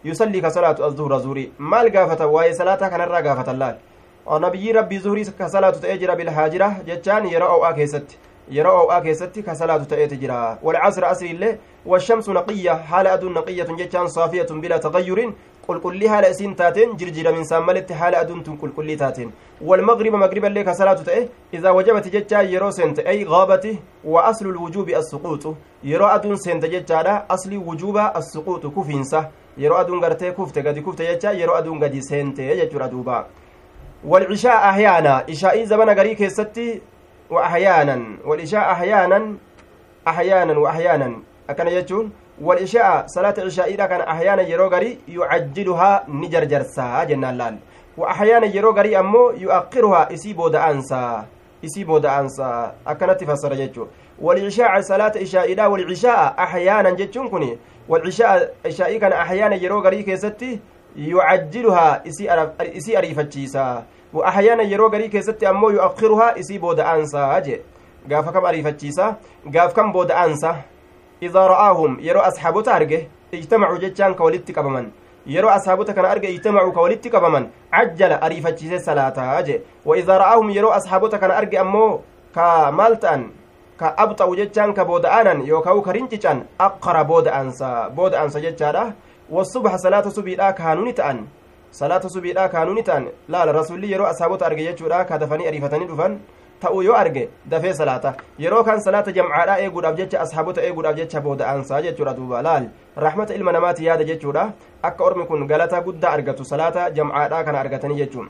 yusallii ka salaatu azzuhra zuhurii maal gaafatan waa'ee salaataa kanarraa gaafatan laal nabiyyi rabbii zuhurii ka salaatu ta'ee jira bilhaajira jechaan yeroo o'aa keessatti yeroo o'aa keessatti ka salaatu ta'eeti jira walcasra asri illee washamsu naqiyya haala aduun naqiyyatun jechaan saafiyatun bilaa tagayyurin qulqullii haala isiin taateen jirjiraminsaan maletti haala aduun tun qulqullii taateen walmagriba magriba illee ka salaatu ta'e idaa wajabati jechaa yeroo seente ay gaabati wa aslu lwujuubi assuquuxu yeroo aduun seente jechaadha aslii wujuuba assuquuxu kufiinsa yeroo aduun gartee kufte gadi kufte jecha yeroo aduun gadi seente jechuudha duuba والعشاء أحيانا إشاء زمن غري كيستي وأحيانا والعشاء أحيانا أحيانا وأحيانا أكن يجون والعشاء صلاة العشاء إذا كان أحيانا يرو غري يعجلها نجرجرسا جنان لال وأحيانا يرو غري أمو يؤخرها إسي بود أنسا إسي بود أنسا أكنت فسر يجون والعشاء صلاة عشاء إذا والعشاء أحيانا جتون كني والعشاء عشاء كان أحيانا يرو غري كيستي يعجلها إسي أريفتشيسا وأحيانا يرو غري كيستي أمو يؤخرها إسي بود أنسا أجي قاف كم أريفتشيسا قاف كم بود أنسا إذا رآهم يرو أصحابه أرجه اجتمعوا جتشان كولدت قبمن yeroo ashaabota kana arge ijtamacuu ka walitti qabaman cajjala ariifachiise salaataa je waidaa ra'aahum yeroo ashaabota kana arge ammoo ka maal ta'an ka abxa'u jechaan ka booda'aanan yookaan ka rincican aqara booda'ansa booda'ansa jechaadha wasubha salaata subiidhaa kaanuni ta'an salaata subiidhaa kaanuni ta'an laala rasulli yeroo ashaabota arge jechuudha ka dafanii ariifatanii dhufan ta'uu yoo arge dafee salaata yeroo kan salaata jamcaadhaa eeguudhaaf jecha ashaabota eeguudhaaf jecha booda'ansaa jechuudha duuba laal rahmata ilma namaati yaada jechuudha akka ormi kun galata guddaa argatu salaata jamcaadhaa kana argatanii jechuun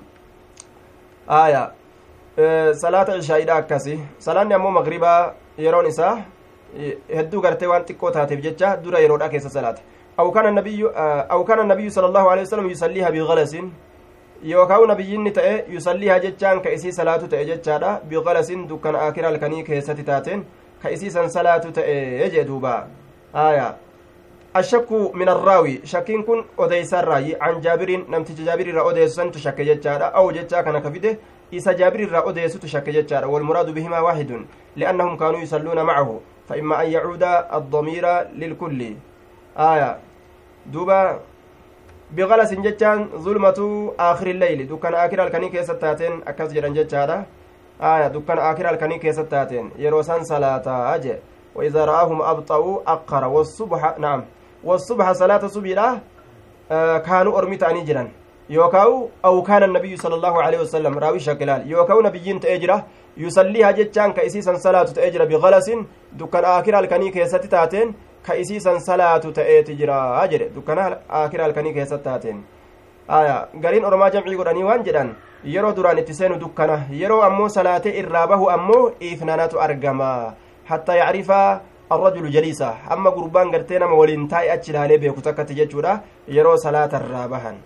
aya salaata ishaa'iidha akkasi salaanni ammoo magribaa yeroon isaa hedduu gartee waan xiqqoo taateef jecha dura yeroodha keessa salaata أو كان النبي أو كان النبي صلى الله عليه وسلم يصليها بغلس yookaan nabiyyinni ta'e yusallihaa jechaan ka isii salaatu ta'e jechaadha biqalasin dukkan akira halkanii keessatti taateen ka isii san salaatu ta'e jee duuba aya ashakku min arraawi shakkiin kun odeysarraayi an jaabiriin namticha jaabir irraa odeessu santu shakke jechaadha aw jechaa kana ka fide isa jaabir irraa odeessutu shakke jechaadha walmuraadu bihimaa waahidun liannahum kaanuu yusalluuna macahu فإما أن يعود الضمير للكل آية دوبا بغلس جتان ظلمة آخر الليل دكان آخر الكني كيسة تاتين أكس جران جتشارا آية دكان آخر الكني كيسة تاتين يروسان صلاة أجي وإذا رآهم أبطأوا أقر والصبح نعم والصبح صلاة صبيرة آه كانوا أرمي تاني جران يوكاو أو كان النبي صلى الله عليه وسلم راوي شكلال يوكاو نبيين تأجرة يصليها جتان كإسيسا صلاة تأجرة بغلس دكان آخر الكني كيسة تاتين ka isiisan salaatu ta'eeti jira jedhe dukkana akira halkanii keessatti taateen aya gariin oromaa jamcii godhanii waan jedhan yeroo duraan itti seenu dukkana yeroo ammoo salaatee irraa bahu ammoo iifnanatu argama hattaa yacrifa arrajulu jaliisa hamma gurbaan gartee nama waliin taa'e achi ilaalee beeku takkatti jechuudha yeroo salaata irraa bahan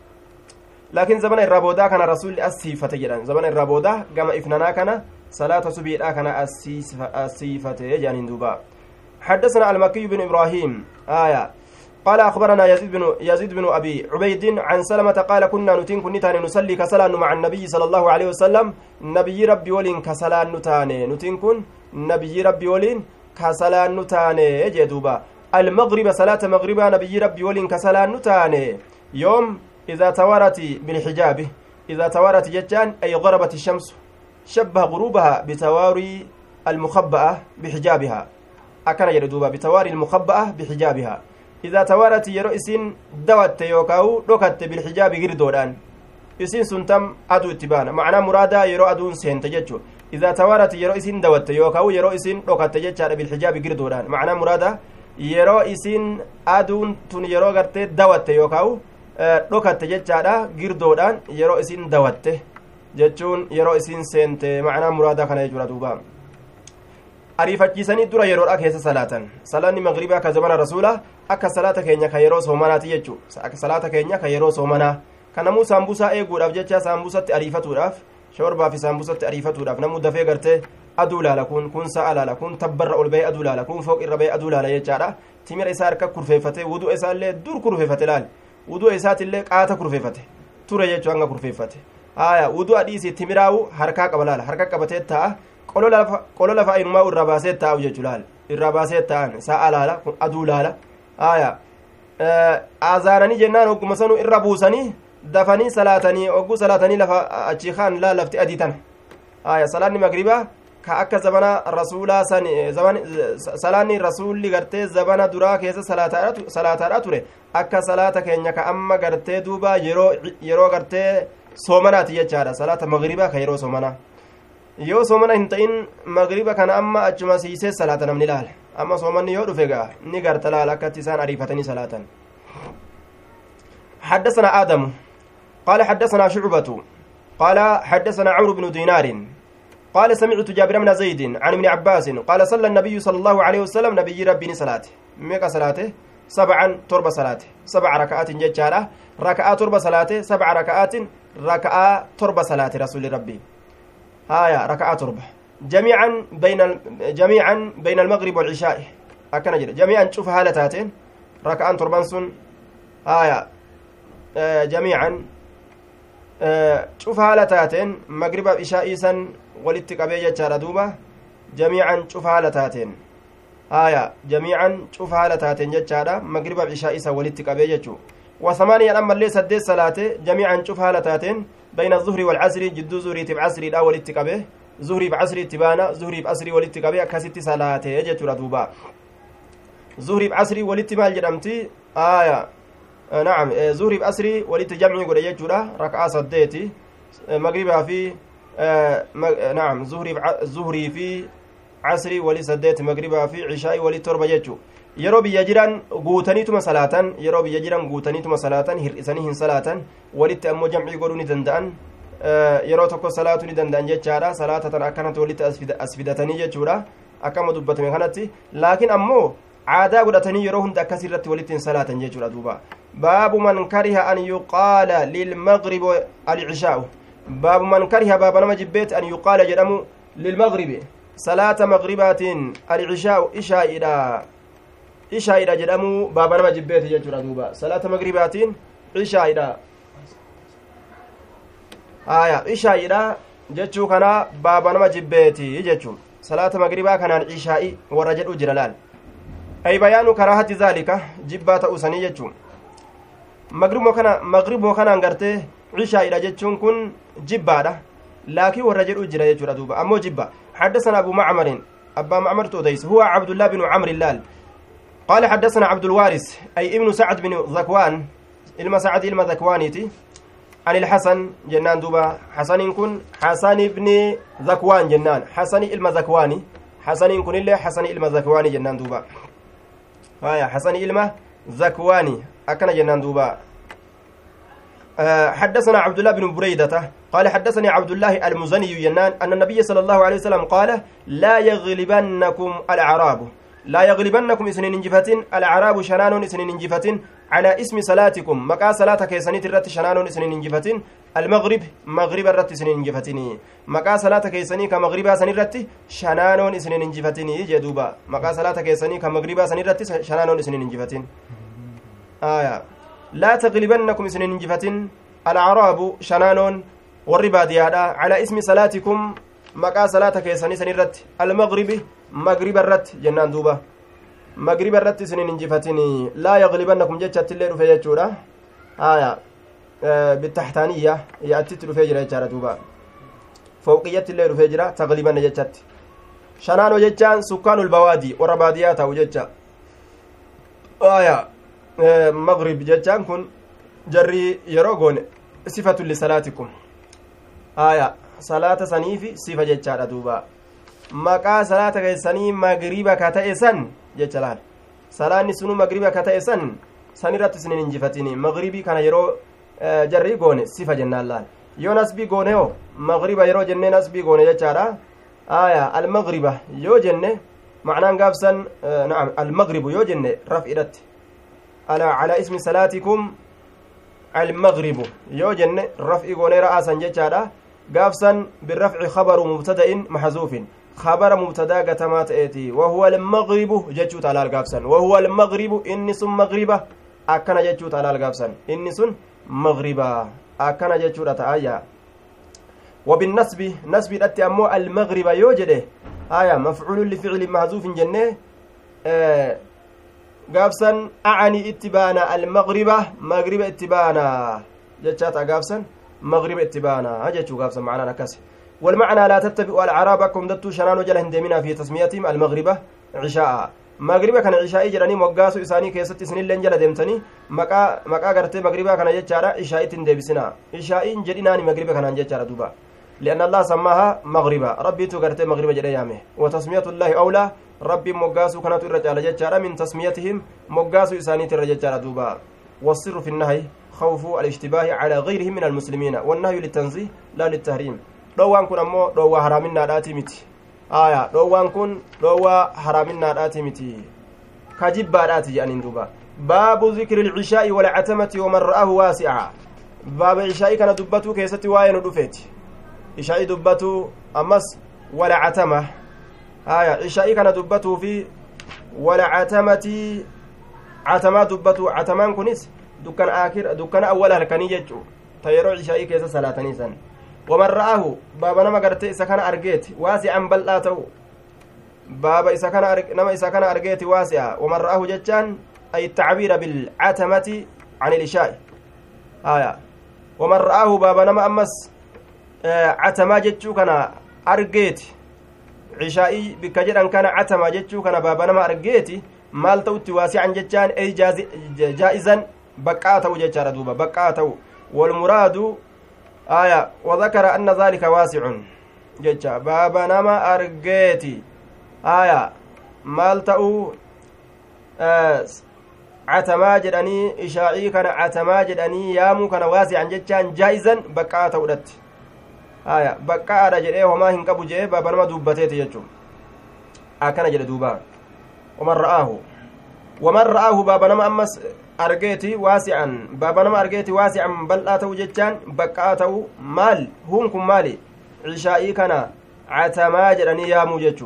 laakiin zamana irraa boodaa kana rasulli asiifate jedhan zamana irraa boodaa gama ifnanaa kana salaata subiidhaa kana asiifate jedhaniin duubaa حدثنا المكي بن ابراهيم آية قال اخبرنا يزيد بن يزيد بن ابي عبيد عن سلمة قال كنا نتين كنتان نصلي كسلان مع النبي صلى الله عليه وسلم نبي ربي ولين كسلان نتاني نتين كن نبي ربي ولين كسلان نتاني جدوبا المغرب صلاة مغربا نبي ربي ولين كسلان نتاني يوم إذا توارت بالحجاب إذا توارت جتان أي غربت الشمس شبه غروبها بتواري المخبأة بحجابها akkana jedhe duuba bitawaari ilmukabba'a bixijaabihaa idaa tawaarati yeroo isin dawatte yookaa'u dhokatte bilxijaabi girdoodhaan isin sun tam aduu itti baana macnaa muraadaa yeroo aduun seente jechu idaa tawaarati yeroo isin dawatte yookaa'u yeroo isin dhokatte jechaadha bilxijaabi girdoodhaan macnaa muraada yeroo isin aduun tun yeroo gartee dawatte yookaa'u dhokatte jechaadha girdoodhaan yeroo isin dawatte jechuun yeroo isin seente macnaa muraadaa kana jechuudha duubaa ariifachiisanii dura yeroodha keessa salaatan salaanni magribaa ka zamana rasuula akka salaata keenya ka yeroo soomanaati jechu salaata keenya ka yeroo soomanaa kanamuu saambusaa eeguudhaaf jecha saambusatti ariifatuudhaaf shorbaa fi saambusatti ariifatuudhaaf namuu dafee gartee aduu laala kun kun sa'a laala kun tabbarra ol bahee aduu laala kun fooq irra bahee aduu laala jechaadha timira isaa harka kurfeeffate wuduu isaallee dur kurfeeffate laal wuduu isaatillee qaata kurfeeffate ture jechuu hanga kurfeeffate aya wuduu adhiisi timiraawu harkaa qaba laala harka qabatee ta'a qolo lafa inumaa irraa baasee taa'u jechuu laal irraa baasee ta'an sa'a laala kun aduu laala aya azaananii jennaan ogguma sanu irra buusanii dafanii salaatanii ogguu salaatanii lafa achi kaan laa lafti adii tana aya salaanni magribaa ka akka zabana rasuulaa san salaanni rasuulli gartee zabana duraa keessa salaataadha ture akka salaata keenya ka amma gartee duuba yeroo yeroo gartee soomanaati jechaadha salaata magribaa ka yeroo soomanaa yoo soomana hin ta'in magriba kana amma achuma siisee salaata namni laala amma soomanni yoo dhufe gaa ni garta laala akkatti isaan ariifatanii salaatan حدثنا آدم قال حدثنا شعبة قال حدثنا عمرو بن دينار قال سمعت جابر بن زيد عن ابن عباس قال صلى النبي صلى الله عليه وسلم نبي ربي صلاته ميكا صلاته سبعا تربة صلاته سبع ركعات ججارة ركعة تربة صلاته سبع ركعات ركعة تربة صلاة رسول ربي هايا ركعة تربة جميعا بين جميعا بين المغرب والعشاء أكن جري جميعا شوف هالتاتين ركعان تربان سن هايا آه جميعا آه شوف هالتاتين مغرب عشاء سن ولت قبي جچارا دوبا جميعا شوف هالتاتين هايا جميعا شوف هالتاتين جچارا مغرب عشاء سن ولت قبي جچو وثمانية أما اللي سدس صلاة جميعا شوف هالتاتين بين الظهر والعصر جدو زهري تب عصري لا ولت قبي زهري بعصري تبانا زهري بعصري ولت قبي أكست صلاة جچورا دوبا زهري بعصري ولت مال جدمتي آية آه نعم آه زهري بعصري ولت جمعي قد جچورا ركعة سديتي آه مغربها في آه مغ... نعم زهري بع... زهري في عصري ولي سديت مغربها في عشاء ولي تربة جچو yeroo biyya jiran guutaniituma salaatan yeroo biyya jiran guutaniituma salaatan hir'isanii hin salaatan walitti ammoo jamcii godhuu ni danda'an yeroo tokko salaatuu ni danda'an jechaadha salaata tan akkanatti walitti as fidatanii jechuudha akkama dubbatame kanatti laakiin ammoo aadaa godhatanii yeroo hunda akkas irratti walitti hin salaatan jechuudha duuba baabu man kariha an yuqaala lilmagribi alcishaa'u baabu man kariha baaba nama jibbeeti an yuqaala jedhamu lilmagribi salaata magribaatiin alcishaa'u ishaa'idha ishaa'idha jedhamu baaba nama jibbeeti jechuudha duuba salaata magribaatiin ishaa'idha aya ishaa'idha jechuu kana baaba nama jibbeeti jechuun salaata magribaa kanaan ishaa'i warra jedhu jira laal ay bayaanu karaahati zaalika jibbaa ta'uu sanii jechuun magribmoo kana magribmoo kanaan gartee ishaa'idha jechuun kun jibbaadha laakiin warra jedhu jira jechuudha duuba ammoo jibba حدثنا أبو معمر أبا معمر توديس هو عبد الله بن عمرو اللال قال حدثنا عبد الوارث أي ابن سعد بن ذكوان إلما سعد إلما ذكوانيتي عن الحسن جنان دوبا حسن كن حسن بن ذكوان جنان حسن إلما ذكواني حسن كن إلا حسن إلما ذكواني جنان دوبا هايا حسن إلما ذكواني أكن جنان دوبا حدثنا عبد الله بن بريدة قال حدثني عبد الله المزني ينان أن النبي صلى الله عليه وسلم قال لا يغلبنكم الأعراب لا يغلبنكم إسنين انجفتين الأعراب شنان إسنين انجفتين على اسم صلاتكم مكا صلاة كيسانيت الرت شنان إسنين انجفتين المغرب مغرب الرت إسنين انجفتين مكا صلاة كيساني كمغرب سن الرت شنان إسنين انجفتين جدوبا مكا صلاة كيساني كمغرب سن الرت شنان إسنين انجفتين آية لا تغلبنكم إسنين انجفتين الأعراب شنان والرباديادا على اسم صلاتكم maqaa salaata keessanii san irratti almagribi magriba irratti jennaan duuba magriba irratti isinin injifatini laa yaglibannakum jechatti illee dhufe jechuudha haya bitaxtaaniyya yaatitti dhufee jira jechaadha duuba fowqiyyatti illee dhufee jira taglibanna jechatti shanaano jechaan sukkaanul bawaadii warra baadiyaa ta'u jecha haya magrib jechaan kun jarri yeroo goone sifatu lisalaatikum haya salaata saniifi sifa jechaadha duuba maqaa salaata keessanii magriba ka ta'e san jecha laal salaanni sunu magriba ka ta'e san san irratti isinin injifatini magribii kana yeroo jarrii goone sifa jennaan laal yoo nasbii goone hoo magriba yeroo jennee nasbii goone jechaadha aya almagriba yoo jenne macnaan gaafsan naam almagribu yoo jenne raf'idhatti ala ala ismi salaatikum almagribu yoo jenne raf'i goonee ra'aasan jechaadha gaafsan birrafci khabaru mubtada'in maxzuufin خبر مبتدا قتما تأتي وهو المغرب جتشو تعالى القابسن وهو المغرب إني سن مغربة أكنا جتشو تعالى القابسن إني سن مغربة أكنا جتشو تآيا وبالنسب نسب الأتي أمو المغرب يوجده آية مفعول لفعل محذوف جنة آه gaafsan acanii itti baana almagriba magriba itti baana jechaa ta'a gaafsan magriba itti baana jechuu gaafsan macnaan akkas والمعنى لا تتبعوا الأعراب أكم دتو شنان وجل هندمنا في تسميتهم المغربة عشاء magriba kana ishaa'ii jedhanii moggaasu isaanii keessatti isinilleen jala deemtanii maqaa maqaa gartee magribaa kana jechaadha ishaa'itti hin deebisina ishaa'iin jedhinaani magriba kanaan jechaadha duuba لأن الله سماها مغربا ربي تغرتي مغربا جدا يامه وتسمية الله أولى ربي مقاسو كانت الرجال جتشارا من تسميتهم مقاسو إسانية الرجال دوبا والسر في النهي خوف الاشتباه على غيرهم من المسلمين والنهي للتنزيه لا للتحريم dhoowwaan kun ammoo dhoowwaa haraaminnaadhaati miti aya dhoowwaan kun dhoowwaa haraaminnaadhaati miti ka jibbaadhaati jedhaniin duuba baabu zikri ilcishaa'i walcatamati waman ra'ahu waasi'a baaba ishaa'ii kana dubbatuu keessatti waa'ee nu dhufeeti ishaa'ii dubbatuu ammas walcatama aya ishaa'ii kana dubbatuu fi walcatamati catamaa dubbatuu catamaan kunis dukkana aakir dukkana awwala halkanii jechuu ta yeroo ishaa'ii keessa salaatanii san waman ra'ahu baaba nama garte isa kana argeeti waasi'an bal'aa ta'u baaba isa kana nama isa kana argeeti waasi'a waman ra'ahu jechaan ay tacbiira bilcatamati can ilishaa'i haya waman ra'ahu baaba nama ammas catamaa jechuu kana argeeti cishaa'ii bikka jedhan kana catamaa jechuu kana baaba nama argeeti maal ta'utti waasi'an jechaan ey jaa'izan baqqaa ta'u jechaadha duuba baqqaa ta'u walmuraadu aya وذكر أن ذلك واسع ججا بابا نما أرجيتي آية maal ta'uu catamaa jedhanii ishaa'ii kana catamaa jedhanii yaamuu kana waasi'an jechaan jaa'izan baqqaa ta'udhatti haya baqqaadha jedhee homaa hin qabu jee baaba nama dubbateeti jechuun akkana jedhe duuba waman ra'aahu waman ra'aahu baaba nama ammas argeeti waasi'an baaba nama argeeti waasi'an bal'aa ta'u jechaan baqqaa ta'u maal huun kun maali cishaa'ii kana catamaa jedhanii yaamuu jechuu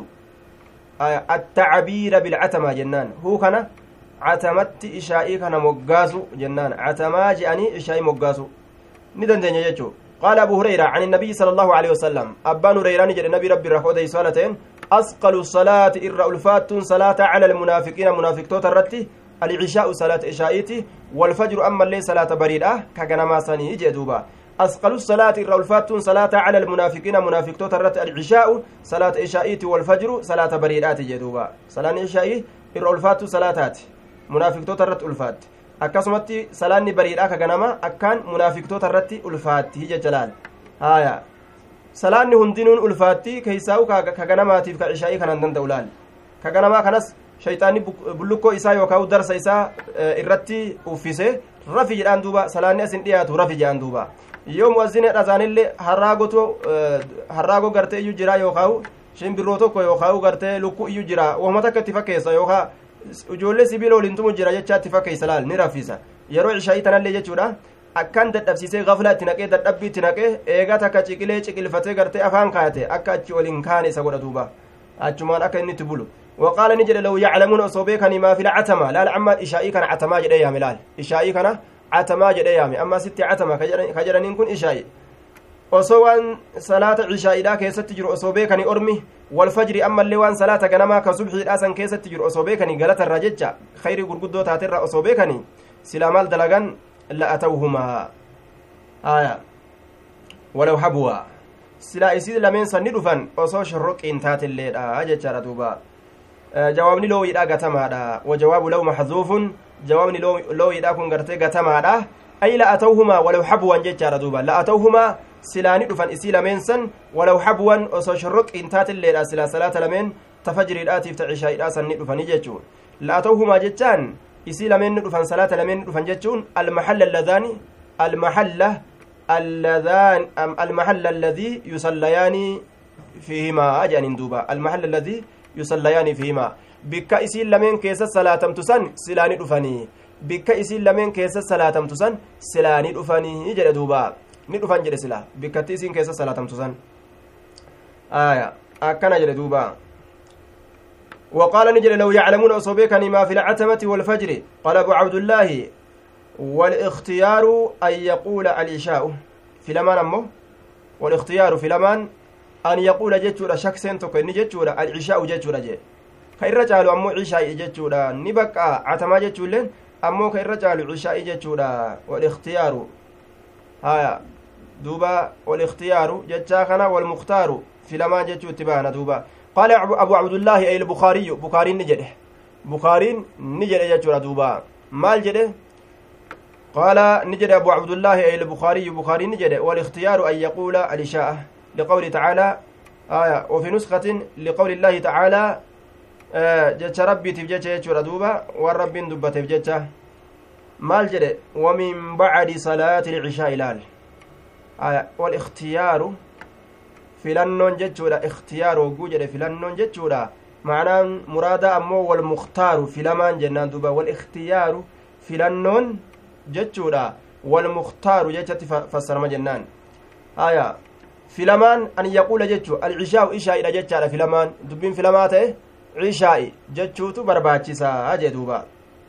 التعبير بالعتمة جنان هو كان عتمت إشائي كان مقاسو جنان عتما جاني إشائي مقاسو ندن دنيا يجو قال أبو هريرة عن النبي صلى الله عليه وسلم أبان هريرة نجد النبي ربي رخوده صلاتين أثقل الصلاة إر ألفات صلاة على المنافقين منافق توت الرتي العشاء صلاة إشائيتي والفجر أما اللي صلاة بريدة كجنما سني جدوبا أثقل الصلاة الرولفات صلاة على المنافقين منافق توترت العشاء صلاة إشائيت والفجر صلاة بريدات جدوبا صلاة إشائي الرولفات صلاتات منافق توترت ألفات akkasumatti salaanni bariidhaa ka ganama akkaan munaafiqtoota irratti ulfaatti hija jalaal haya salaanni hundinuun ulfaatti keeysaa'u ka ganamaatiif ka ishaa'ii kanan danda'u laal ka ganamaa kanas shayxaanni bullukkoo isaa yookaan darsa isaa irratti uffise rafi jedhaan duuba salaanni asin dhiyaatu rafi jedhaan duuba yoo mu'azzine dhazaanillee harraagotu harraagoo gartee iyyuu jira yookaan shimbirroo tokko yookaan gartee lukkuu iyyuu jira wahuma takka itti fakkeessa yookaan ijoollee sibiila waliin tumu jira jechaa itti fakkeessa laal ni raffisa yeroo ishaa'ii tanallee jechuudha akkan dadhabsiisee gaflaa itti naqee dadhabbii itti naqee eegaa takka ciqilee ciqilfatee gartee afaan kaayate akka achi waliin kaane isa godha duuba achumaan akka inni itti bulu وقال نجد لو يعلمون أصوبيك ما في العتمة لا العمى إشائي كان عتما جدي يامي لال إشائي كان عتما جدي يامي أما ستي عتما كجرن كن إشائي osoo waan salaata cishaa'iidhaa keessatti jiru osoo beekani ormi walfajri ammallee waan salaata ganamaa ka subxiidhaa san keessatti jiru osoo beekani galatarra jecha khayrii gurguddoo taaterra osoo beekani silaa maal dalagan la'atawhumaa aya walaw habwa silaa isii lameen sanni dhufan osoo shorroqiin taatilleedha jechaadha duuba jawaabni loowiidha gatamaadha wajawaabu law maxzuufun jawaabni loowiidha kun gartee gatamaadha ay la'atawhumaa walaw habwan jechaadha duuba la'atawhumaa silaani dhufan isii lameen san walaw habwan osoo shorroqiin taatilleedha silaa salaata lameen tafajriidhaatiif ta cishaa'iidhaa sanni dhufanii jechuun la'atawhumaa jechaan isii lameen ni dhufan salaata lameen ni dhufan jechuun almaxalla alladaani almaxalla اللذان المحل الذي يصليان فيهما أجان دوبا المحل الذي يصليان فيهما بك إسيل لمن كيس صلاة تسن سلاني دفني بك إسيل لمن كيس صلاة تسن سلاني دفني جل دوبا ni dhufan jedhe sila bikkatti isiin keessa salaatamtu san aya akkana jedhe duuba وقال نجل لو يعلمون أصوبيكني ما في العتمة والفجر قال أبو عبد الله والاختيار أن يقول العشاء في لمان أمه والاختيار في لمان أن يقول جتشورا شك سنتك إن جتشورا العشاء جتشورا جي ka irra caalu ammoo cishaa'i jechuudha ni baqqaa catamaa jechuulleen ammoo ka irra caalu cishaa'i jechuudha walikhtiyaaru haya duuba walikhtiyaaru jechaa kana walmuktaaru filamaan jechuu itti baana duuba qaala abu abdullaahi ay bukaariyyu bukaariin ni jedhe bukaariin ni jedhe jechuudha duuba maal jedhe قال نجد أبو عبد الله أي البخاري بخاري نجد والاختيار أن يقول الإشاءة لقول تعالى آية وفي نسخة لقول الله تعالى آه جتش ربي تفجتش يجور دوبا والرب دب تفجتش مال جد ومن بعد صلاة العشاء لال آية والاختيار filannoon jechuudha ikhtiyaar hogguu jedhe filannoon jechuudha macnaan muraada ammoo wal muktaaru filamaan jennaan duuba wal ikhtiyaaru filannoon jechuudha wal muktaaru jechatti fassarama jennaan haya filamaan an yaquula jechu alcishaa'u ishaa'idha jechaadha filamaan dubbiin filamaa ta'e cishaa'i jechuutu barbaachisaa jee duuba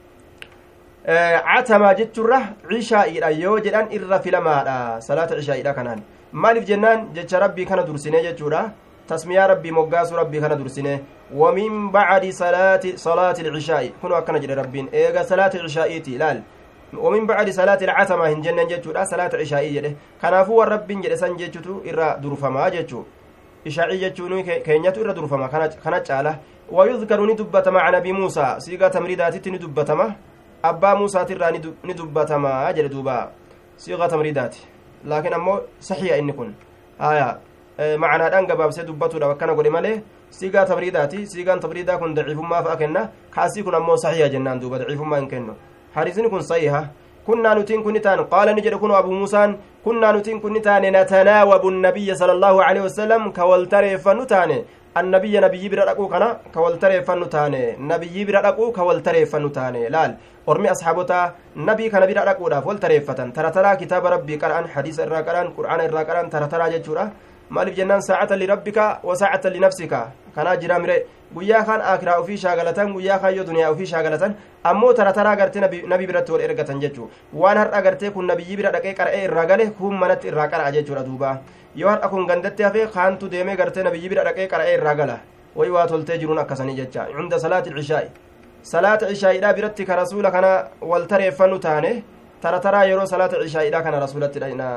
catamaa jechuurra cishaa'iidha yoo jedhan irra filamaadha salaata cishaa'iidha kanaan maaliif jennaan jecha rabbii kana dursine jechuudha tasmiyaa rabbii moggaasu rabbii kana dursine wamin bacdi salaati salaati ilcishaa'i kunu akkana jedhe rabbiin eega salaati cishaa'iiti ilaal ومن بعد صلاة العتمة هن جنة جتشو صلاة عشائي جده كنافو والرب جده سن جتشو إرى درفما جتشو عشائي جتشو كينيتو إرى درفما كانت جالة ويذكر ندبت مع نبي موسى سيغا تمريدات ندبتما أبا موسى ترى ندبتما جل دوبا سيغا تمريدات لكن أمو صحيح إن كن آية معنى دان gabaabsee dubbatuudha akkana godhe malee siigaa tabriidaati siigaan tabriidaa kun daciifummaa fa'a kenna kaasii kun ammoo saxiiha jennaan duuba daciifummaa hin kennu حديثني كن صحيحة كنا نتين كن تان قال نجد كن أبو موسى كنا نتين كن تان نتناوب النبي صلى الله عليه وسلم كولتري فنتان النبي نبي برا رقو كنا كولتري فنتان نبي برا رقو كولتري فنتان لال ormi asxaabotaa nabii kana bira dhaquudhaaf wal tareeffatan tarataraa kitaaba rabbii qara'an hadiisa irraa qara'an qur'aana irraa qara'an tarataraa jechuudha maaliif jennaan saacatan lirabbika wa saacatan linafsika kanaa jira mire guyyaa kaan akiraa ufii shaagalatan guyyaa kaan yoo duniyaa ufii shaagalatan ammoo tarataraa gartee nabii biratti wal ergatan jechuu waan har'a gartee kun nabiyyi bira dhaqee qara'ee irraa gale kun manatti irraa qara'a jechuudha duuba yoo har'a kun gandatti hafee kaantu deemee gartee nabiyyi bira dhaqee qara'ee irraa gala way waa toltee jiruun akkasanii jecha cunda salaati cishaa'i salaata cishaa'iidhaa biratti ka rasuula kana wal tareeffannu taane tarataraa yeroo salaata cishaa'iidhaa kana rasuulatti dhayna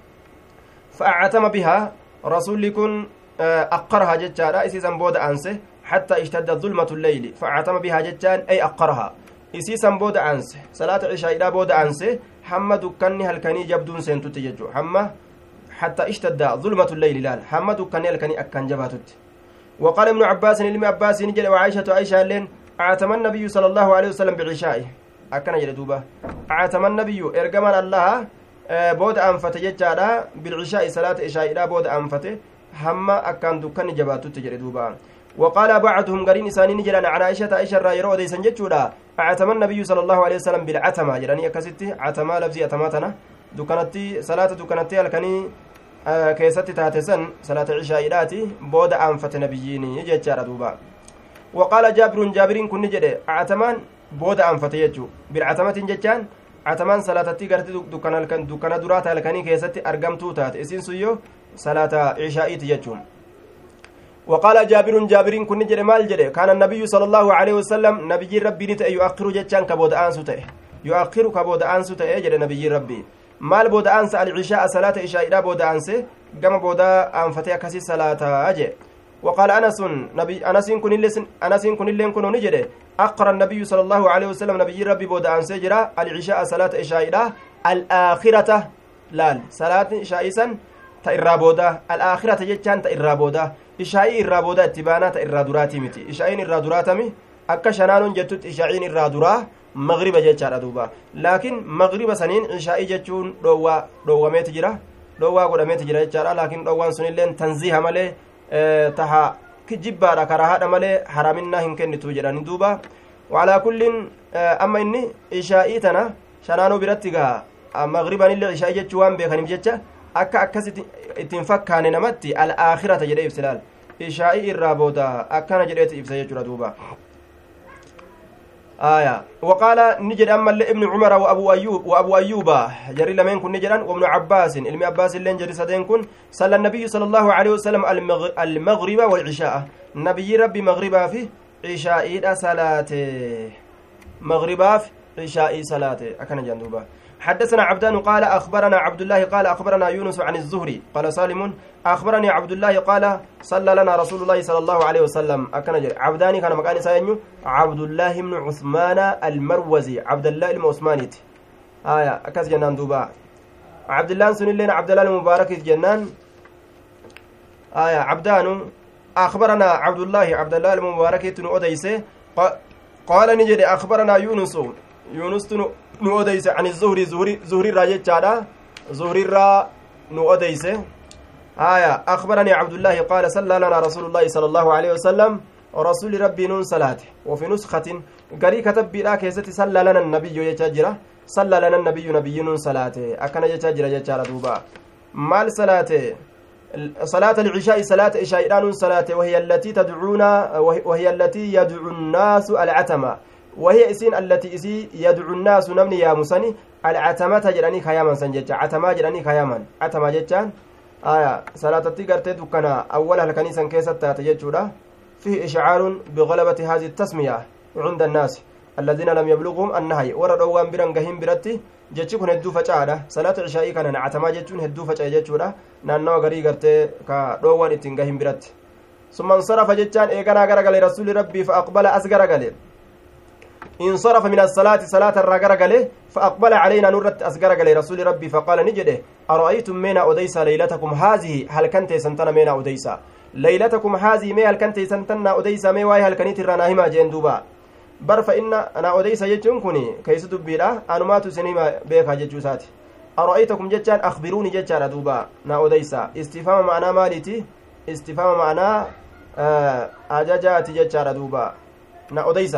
fa'acatama bihaa rasuulli kun أقرها جتشارا إسيسا بود أنسه حتى اشتد ظلمة الليل فعتم بها جتشان أي أقرها إسيسا بود أنسه صلاة العشاء إلى بود أنسه حمى دكاني هلكني جبدون سنتو تججو حمى حتى اشتد ظلمة الليل لال حمى دكاني هلكني أكن جباتت وقال ابن عباس لم عباس نجل وعائشة عائشة لين أعتم النبي صلى الله عليه وسلم بعشائه أكن جل دوبا أعتم النبي إرجمان الله بود أنفت جتشارا بالعشاء صلاة عشاء إلى بود أنفته hamma akkaan dukkanni jabaatutti jedhe duuba وقال بعضهم قرين إسانين جلان عن عائشة عائشة را يرو ديسان جتشودا أعتم النبي صلى الله عليه وسلم بالعتمة جلاني أكستي عتمة لفظي أتماتنا دكانتي صلاة دكانتي الكني آه كيستي تاتسن صلاة عشاء إلاتي بود أنفت نبييني جتشارا دوبا وقال جابر جابر كن جده أعتمان بود أنفت يجو بالعتمة جتشان عتمان صلاة تيغرتي دكان دكان دراتا الكني كيستي أرقمتو تات إسين سيو صلاة عشائيت يجوم وقال جابر جابر كن جد مال جد كان النبي صلى الله عليه وسلم نبي ربي نت يؤخر جتان كبود أنسو تأه يؤخر كبود أنسو تأه جد نبي ربي مال بود أنس العشاء صلاة عشاء إلى بود أنس كما بود أنفتي كسي صلاة أجي وقال أنس نبي أنس كن لسن أنس كن لين كن نجد أقر النبي صلى الله عليه وسلم نبي ربي بود أنس جرا العشاء صلاة عشاء إلى الآخرة لال صلاة عشاء سن ta irraa booda al'aakhirata jechaan ta irraa booda ishaa'ii irraa booda itti baanaa ta irraa duraatii miti ishaa'iin irraa duraatami akka shanaanuun jettutti ishaa'iin irraa duraa magriba jechaadha duuba laakiin magriba saniin ishaa'ii jechuun dhoowwaa dhoowwameeti jira dhoowwaa godhameeti jira jechaadha laakiin dhoowwaan sunilleen tanziiha malee taha jibbaadha karahaadha malee haraminnaa hin kennitu jedhani duuba walaa kulliin amma inni ishaa'ii tana shanaanuu biratti gaa magribanillee ishaa'ii jechuu waan beekaniif jecha akka akkas ittiin fakkaane namatti al'aakhirata jedhee ibsa laal ishaa'ii irraa booda akkana jedheeti ibsa jechuudha duuba آية وقال نجد أما ابن عمر وأبو أيوب وأبو أيوب جري لمن كن نجدا وابن عباس علم عباس اللين جري سدين كن صلى النبي صلى الله عليه وسلم المغرب والعشاء نبي ربي مغربا فيه cishaa'iidha salaate مغرباف عشاء صلاة أكن جندوبا حدثنا عبدان قال أخبرنا عبد الله قال أخبرنا يونس عن الزهري قال سالم أخبرني عبد الله قال صلى لنا رسول الله صلى الله عليه وسلم أكن جر عبداني كان مكان ساينيو عبد الله بن عثمان المروزي عبد الله المعثمانيت آية أكس جنان دوبا عبد الله سن لنا عبد الله المبارك جنان آية عبدان أخبرنا عبد الله عبد الله المبارك تنو أديسه قال نجد أخبرنا يونس يونس nu odeyse ani zuhri zuhrirraa jechaadha zuhrirraa nu odeyse aya akbaranii cabdullaahi qaala sallaa lanaa rasuulu llaahi sala allahu aleyhi wasalam rasuli rabbii nuun salaate wafi nuskatin garii katabbiidha keessatti sallaa lana nabiyyo jechaa jira sallaa lana nabiyyu nabiyyi nuun salaate akkana jechaa jira jechaadha duuba maal salaate صلاة العشاء صلاة عشاء صلاة وهي التي تدعون وهي التي يدعو الناس العتمة وهي اسين التي اسي يدعو الناس نمني يا مسني العتمة جراني خياما سنجتا عتما جراني خياما عتما جتان آية صلاة تيغرتي دكنا أولها الكنيسة كيسة تاتججودا فيه إشعار بغلبة هذه التسمية عند الناس الذين لم يبلغهم النهي ورا دوان بران غهين برتي jechi kun hedduu facaadha salaata cishaa'ii kana nacatamaa jechuun hedduu faca'e jechuudha naannawa garii gartee ka dhoowwan ittiin gahin biratti summa insarafa jechaan eeganaa garagale rasuli rabbii fa aqbala as garagale انصرف من الصلاة صلاة الرجل فأقبل علينا نورت أسجرجل رسول ربي فقال نجده أرأيتم منا أديس ليلتكم هذه هل كنت سنتنا منا أديس ليلتكم هذه ما هل كنت سنتنا أديس ما واي هل كنت رناهما جين دوبا bar fa inna ana odeysa jechuun kun keeysa dubbiidha anumaatu isinima beekaa jechuu isaati ara'aytakum jechaan akbiruuni jechaadha duuba na odeysa istifaama ma'anaa maaliiti istifaama ma'anaa ajajaati jechaadha duuba na odeysa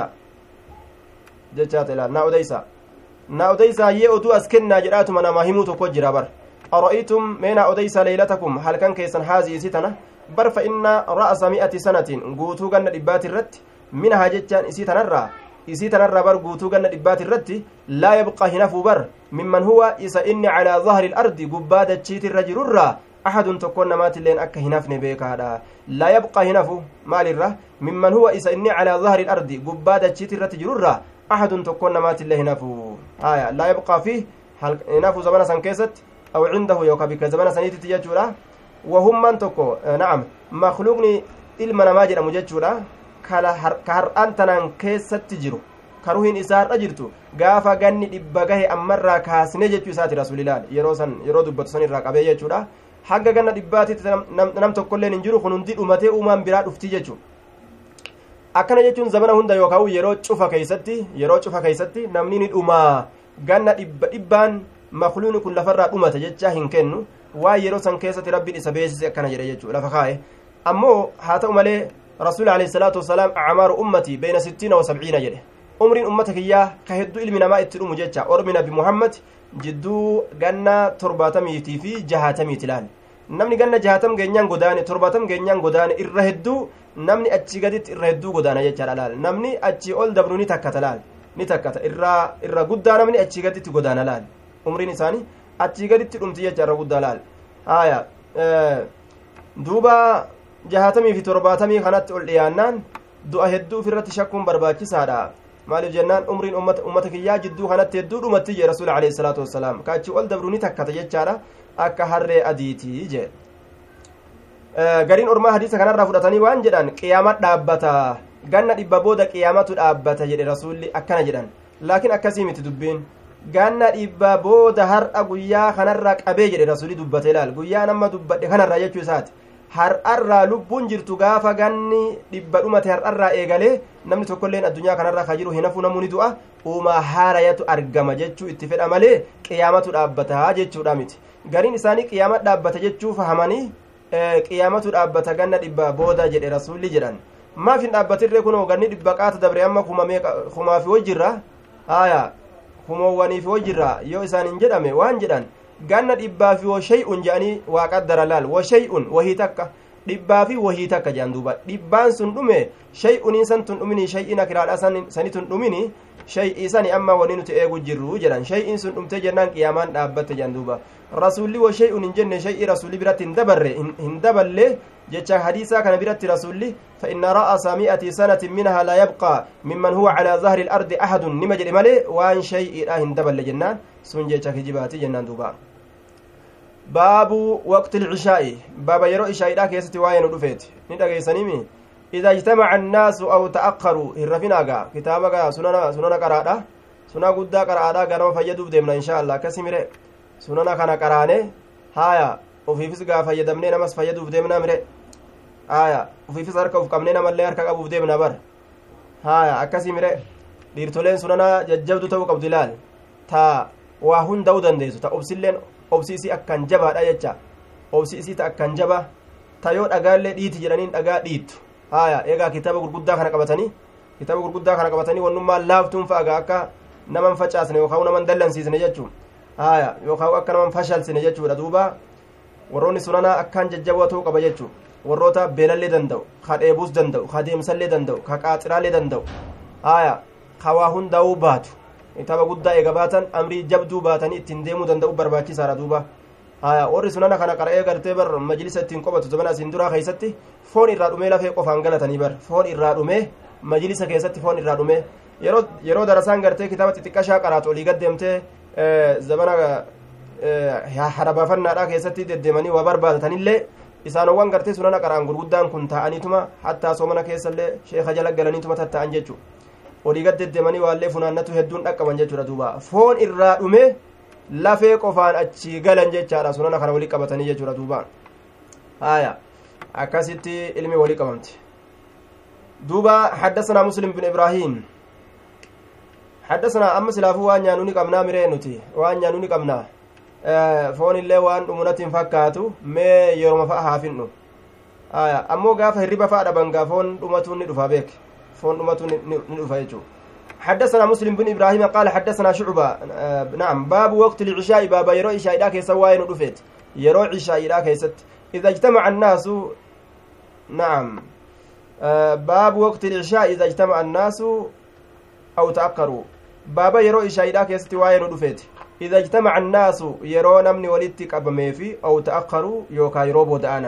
jechaata ilaal na odeysa na odeysa yee oduu as kennaa jedhaatuma namaa himuu tokko jira bar ara'aytum mee na odeysa leylatakum halkan keessan haazii isi tana bar fa inna ra'asa mi'ati sanatiin guutuu ganna dhibbaati irratti minahaa jechaan isii tanarraa isii tanarraa bar guutuu ganna dhibbaati irratti laa yabqaa hinafuu bar mimman huwa isa inni calaa zahri ilardi gubbaa dachiitirra jirurraa axadun tokkon namaatilleen akka hinafne beekaadha laa yabqaa hinafu maalirra mimman huwa isa inni calaa zahri ilardi gubbaa dachiitirratti jirurraa axadun tokkon namaatillee hinafu aya laa yabqaa fi hinafu zamana san keessatti aw cindahu yookaa bikka zamana saniititti jechuudha wahummaan tokko na'am makluuqni ilma namaa jedhamu jechuudha ka har'aan tanaan keessatti jiru ka ruhiin isaa har'a jirtu gaafa ganni dhibba gahe ammarraa kaasne jechuu isaati rasuulilaal yeroo san yeroo dubbatu san irraa qabee jechuudha hanga ganna dhibbaatitti nam tokkolleen hin jiru kun hundi dhumatee uumaan biraa dhufti jechuu akkana jechuun zamana hunda yookaan yeroo cufa keeysatti yeroo cufa keeysatti namni ni dhumaa ganna dhibba dhibbaan makluuni kun lafarraa dhumata jechaa hin kennu waa yeroo san keessatti rabbiin isa beesise akkana jedhe jechuu lafa kaa'e ammoo haa ta'u malee rasuul alayhi salaatu wasalaam acmaaru ummatii beyna sittiina wa sabciina jedhe umriin ummata kiyyaa ka hedduu ilmi namaa itti dhumu jecha ormi nabi muhammad jidduu ganna torbaatamiitii fi jahaatamiiti laal namni ganna jahaatam geenyaan godaane torbaatam geenyaan godaane irra hedduu namni achi gaditti irra hedduu godaana jechaadha laal namni achi ol dabru ni takkata laal ni takkata irra irra guddaa namni achi gaditti godaana laal umriin isaanii achi gaditti dhumti jecha irra guddaa laal haya duuba jahaatamii fi torbaatamii kanatti ol dhiyaannaan du'a hedduu ofirratti shakkuun barbaachisaadha maaliif jennaan umriin ummata kiyyaa jidduu kanatti hedduu dhumatti jee rasuul alayhi salaatu wassalaam kaachi ol dabru ni takkata jechaadha akka harree adiitii jee gariin ormaa hadiisa kanarraa fudhatanii waan jedhan qiyaama dhaabbata ganna dhibba booda qiyaamatu dhaabbata jedhe rasuulli akkana jedhan laakiin akkasii miti dubbiin ganna dhibba booda har'a guyyaa kanarraa qabee jedhe rasuulli dubbate ilaal guyyaa nama dubbadhe kanarraa jechuu isaati har'arraa lubbuun jirtu gaafa ganni dhibba dhumate har'arraa eegalee namni tokkolleen addunyaa kanarraa ka jiru hinafuu namuu ni du'a uumaa haarayatu argama jechuu itti fedha malee qiyaamatu dhaabbata jechuudha miti gariin isaanii qiyaama dhaabbata jechuu fahamanii qiyaamatu dhaabbata ganna dhibba booda jedhe rasuulli jedhan maaf hin dhaabbatirree kunoo ganni dhibba qaata dabre amma kumaafi wajjirra haya kumoowwaniifi wajjirra yoo isaan hin jedhame waan jedhan ganna dhibbaa fi washay'un jedhanii waa qaddara laal washay'un wahii takka dhibbaa fi wahii takka jedhan duuba dhibbaan sun dhume shay'uniin san tun dhumini shay'ina kiraadha sanitun dhumini shay'ii sani amma wani nuti eegu jirru jedhan shay'iin sun dhumtee jennaan qiyaamaan dhaabbatte jedhan duuba rasuulli wa shay'un hin jenne shay'ii rasuulli biratti hin dabarre hin daballe jecha hadiisaa kana biratti rasuulli fa inna ra'asa mi'ati sanatin minhaa laa yabqaa mimman huwa calaa zahri ilardi ahadun nima jedhe malee waan shay'iidha hin daballe jennaan sun jecha kijibaati jennaan duuba baabu waqti ilcishaa'i baaba yeroo ishaa'iidha keessatti waa'ee nu dhufeeti ni dhageeysanimi إذا اجتمع الناس أو تأخروا هرفناغا كتابا سننا سننا قرادة سننا قد قرادة غنم فيدوب ديمنا إن شاء الله كسمره سننا كان قرانه هايا وفي فسقا فيدمني نمس فيدوب ديمنا مره هايا وفي فسقا وفقمني نمال لير كقبوب ديمنا بر هايا أكسمره dhiirtoleen sunana jajjabdu ta'uu qabdu ilaal ta waa hunda'uu dandeessu ta obsiilleen obsiisii akkan jabaadha jecha obsiisii ta akkan jaba ta yoo dhagaallee dhiiti jedhaniin dhagaa dhiittu haya eegaa kitaaba gurguddaa kana qabatanii kitaaba gurguddaa kana qabatanii wannummaa laaftuun fa'aga akka naman facaasne yookaan naman dallansiisne jechuun haya yookaan akka naman fashalsine jechuudha duuba warroonni sunanaa akkaan jajjaboo ta'uu qaba jechuun warroota beelallee danda'u ka dheebuus danda'u ka deemsallee danda'u ka qaaxiraallee danda'u haya ka waa hundaa'uu baatu kitaaba guddaa eega baatan amrii jabduu baatanii ittiin deemuu danda'u barbaachisaadha duuba haya warri sunana kana qara'ee gartee bar majlisa ittiin qobatu zamana asiin duraa keessatti foon irraa dhumee lafee qofaan galatanii bar foon irraa dhumee majlisa keessatti foon irraa dhumee yeroo yeroo darasaan gartee kitaaba xixiqqashaa qaraatu olii gad deemtee zamana harabaafannaadhaa keessatti deddeemanii waa barbaadataniillee isaanowwan gartee sunana qara'an gurguddaan kun taa'aniituma hattaa soomana keessallee sheeka jala galaniituma tatta'an jechuu olii gad deddeemanii waallee funaannatu hedduun dhaqqaban jechuudha duuba foon irraa dhumee lafee qofaan achi galan jechaadha sunana kana walii qabatanii jechuudha duuba haya akkasitti ilmi walii qabamte duuba حدثنا مسلم بن إبراهيم حدثنا أما سلافو وان يانوني قمنا مرين نتي وان يانوني قمنا foon illee waan dhumunatiin fakkaatu mee yeroma fa'a haafinnu ammoo gaafa hirriba fa'a dhaban gaa foon dhumatuun ni dhufa beek foon dhumatuun ni dhufa jechuu حدثنا مسلم بن ابراهيم قال حدثنا شعبة آه نعم باب وقت العشاء باب يرو عشاء دا كيسا واين دفت يرو عشاء دا كيست اذا اجتمع الناس نعم آه باب وقت العشاء اذا اجتمع الناس او تاخروا باب يرو عشاء دا كيست واين دفت إذا اجتمع الناس يرو نمني ولدت قبمي في أو تأخروا يوكا يروبو دآنا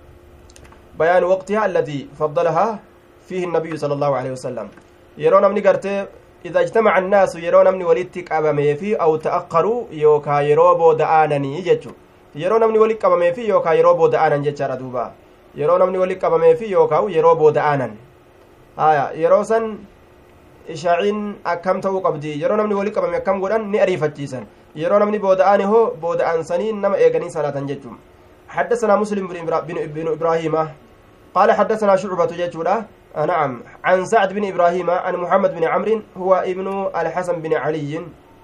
بيان وقتها الذي فضلها فيه النبي صلى الله عليه وسلم yeroo namni gartee إذا اجتمع الناس yeroo namni walitti qabamee fi aw ta'aqqaruu yookaa yeroo booda'aananii jechu yeroo namni walitti qabamee fi yookaa yeroo booda'aanan jechaadha duuba yeroo namni walitti qabamee fi yookaa yeroo booda'aanan haya yeroo san ishaaciin akkam ta'uu qabdi yeroo namni walitti qabame akkam godhan ni ariifachiisan yeroo namni booda'aane hoo booda'aansanii nama eeganii salaatan jechuun حدثنا مسلم بن إبراهيم قال حدثنا شعبة جيتشورا نعم عن سعد بن إبراهيم عن محمد بن عمرو هو ابن الحسن بن علي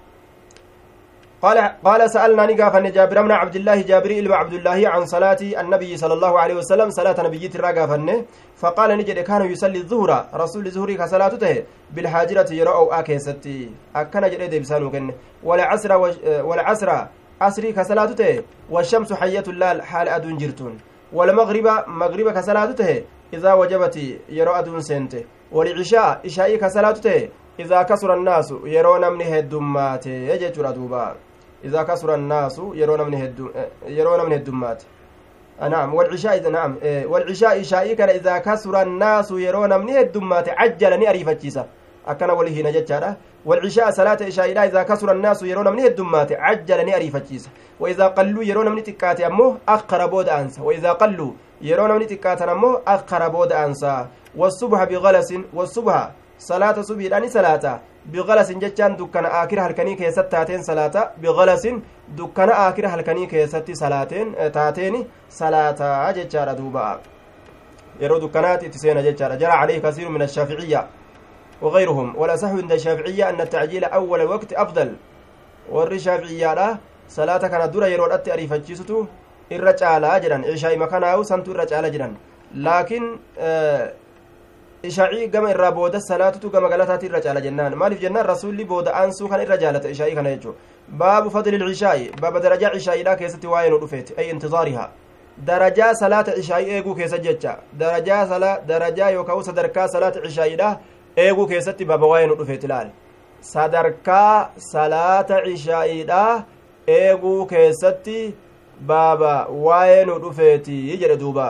قال قال سألنا نقاف أن جابر بن عبد الله جابري إلما عبد الله عن صلاة النبي صلى الله عليه وسلم صلاة نبي الرقافة فقال نجد كان يصلي الظهر رسول الظهر كصلاته بالحاجرة يرأو آكيستي أكن جريد بسانو كن والعصر والعصر عصري كصلاته والشمس حية اللال حال أدون جرتون والمغرب مغرب كصلاته إذا وجبت يرو أدون سنته والعشاء إشائي كصلاته إذا كسر الناس يرون من هدمات يجت ردوبا إذا كسر الناس يرون من هدم يرون من هدمات نعم والعشاء إذا نعم والعشاء إشائي كان إذا كسر الناس يرون من هدمات عجلني أريفتشيسا akkana walii hina jechaadha walcishaa salaata ishaa'iidha idaa kasura annaasu yeroo namni heddummaate cajjala ni ariifachiisa waidaa qalluu yeroo namni xiqqaate ammoo akkara booda aansa waidaa qalluu yeroo namni xiqqaatan ammoo akkara booda aansa wasubha bigalasin wasubha salaata subiidhaani salaata bigalasin jechaan dukkana aakira halkanii keessatti taateen salaata bigalasin dukkana aakira halkanii keessatti salaateen taateeni salaataa jechaadha duuba yeroo dukkanaati itti seena jechaadha jara calayhi kasiiru min ashaaficiyya وغيرهم والأصح عند الشافعية أن التعجيل أول وقت أفضل warri shaaficiyyaadha salaata kana dura yeroodhatti ariifachiisutu irra caalaa jedhan ishaa'i makanaa'u santu irra caala jedhan laakiin ishaa'ii gama irraa booda salaatutu gama galataatti irra caala jennaan maaliif jennaan rasuulli booda aansuu kana irra jaalata ishaa'ii kana jechuu baabu fadli ilcishaa'i baaba darajaa ishaa'iidha keessatti waa'ee nu dhufeeti ay intizaarihaa darajaa salaata ishaa'ii eeguu keessa jecha darajaa darajaa yookaan sadarkaa salaata ishaa'iidha eeguu keessatti baaba waa'ee nu dhufeeti ilaali sadarkaa salaata cishaa'iidha eeguu keessatti baaba waa'ee nu dhufeeti jedhe duuba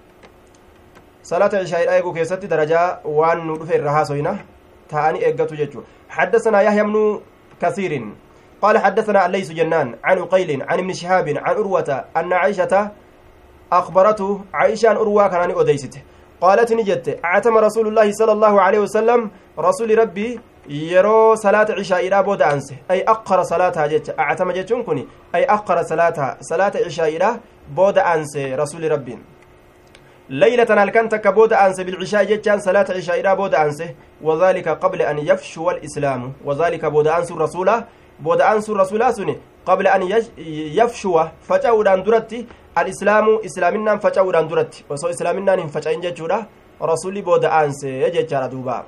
salaata cishaa'iidha eeguu keessatti darajaa waan nu dhufe irra haasoyna ta'anii eeggatu jechuu حدثنا يحيى بن كثير قال حدثنا الليث جنان عن عقيل عن ابن شهاب عن أروة أن عائشة أخبرته عائشة أن أروى كان أديسته قالت نجت أعتم رسول الله صلى الله عليه وسلم رسول ربي yeroo salaata cishaa'iidhaa booda aanse ay akkara salaataa jecha acatama jechuun kun ay akkara salaataa salaata cishaa'iidhaa booda aanse rasuli rabbiin leylatan halkan takka booda aanse bilcishaa'i jechaan salaata cishaa'iidhaa booda aanse wadaalika qabla an yafshuwa alislaamu wadaalika booda aansuun rasuulaa booda aansuun rasuulaa suni qabla an yafshuwa faca'uudhaan duratti alislaamu islaaminaan faca'uudhaan duratti osoo islaaminaan hin faca'in jechuudha rasuli booda aanse jechaadha duuba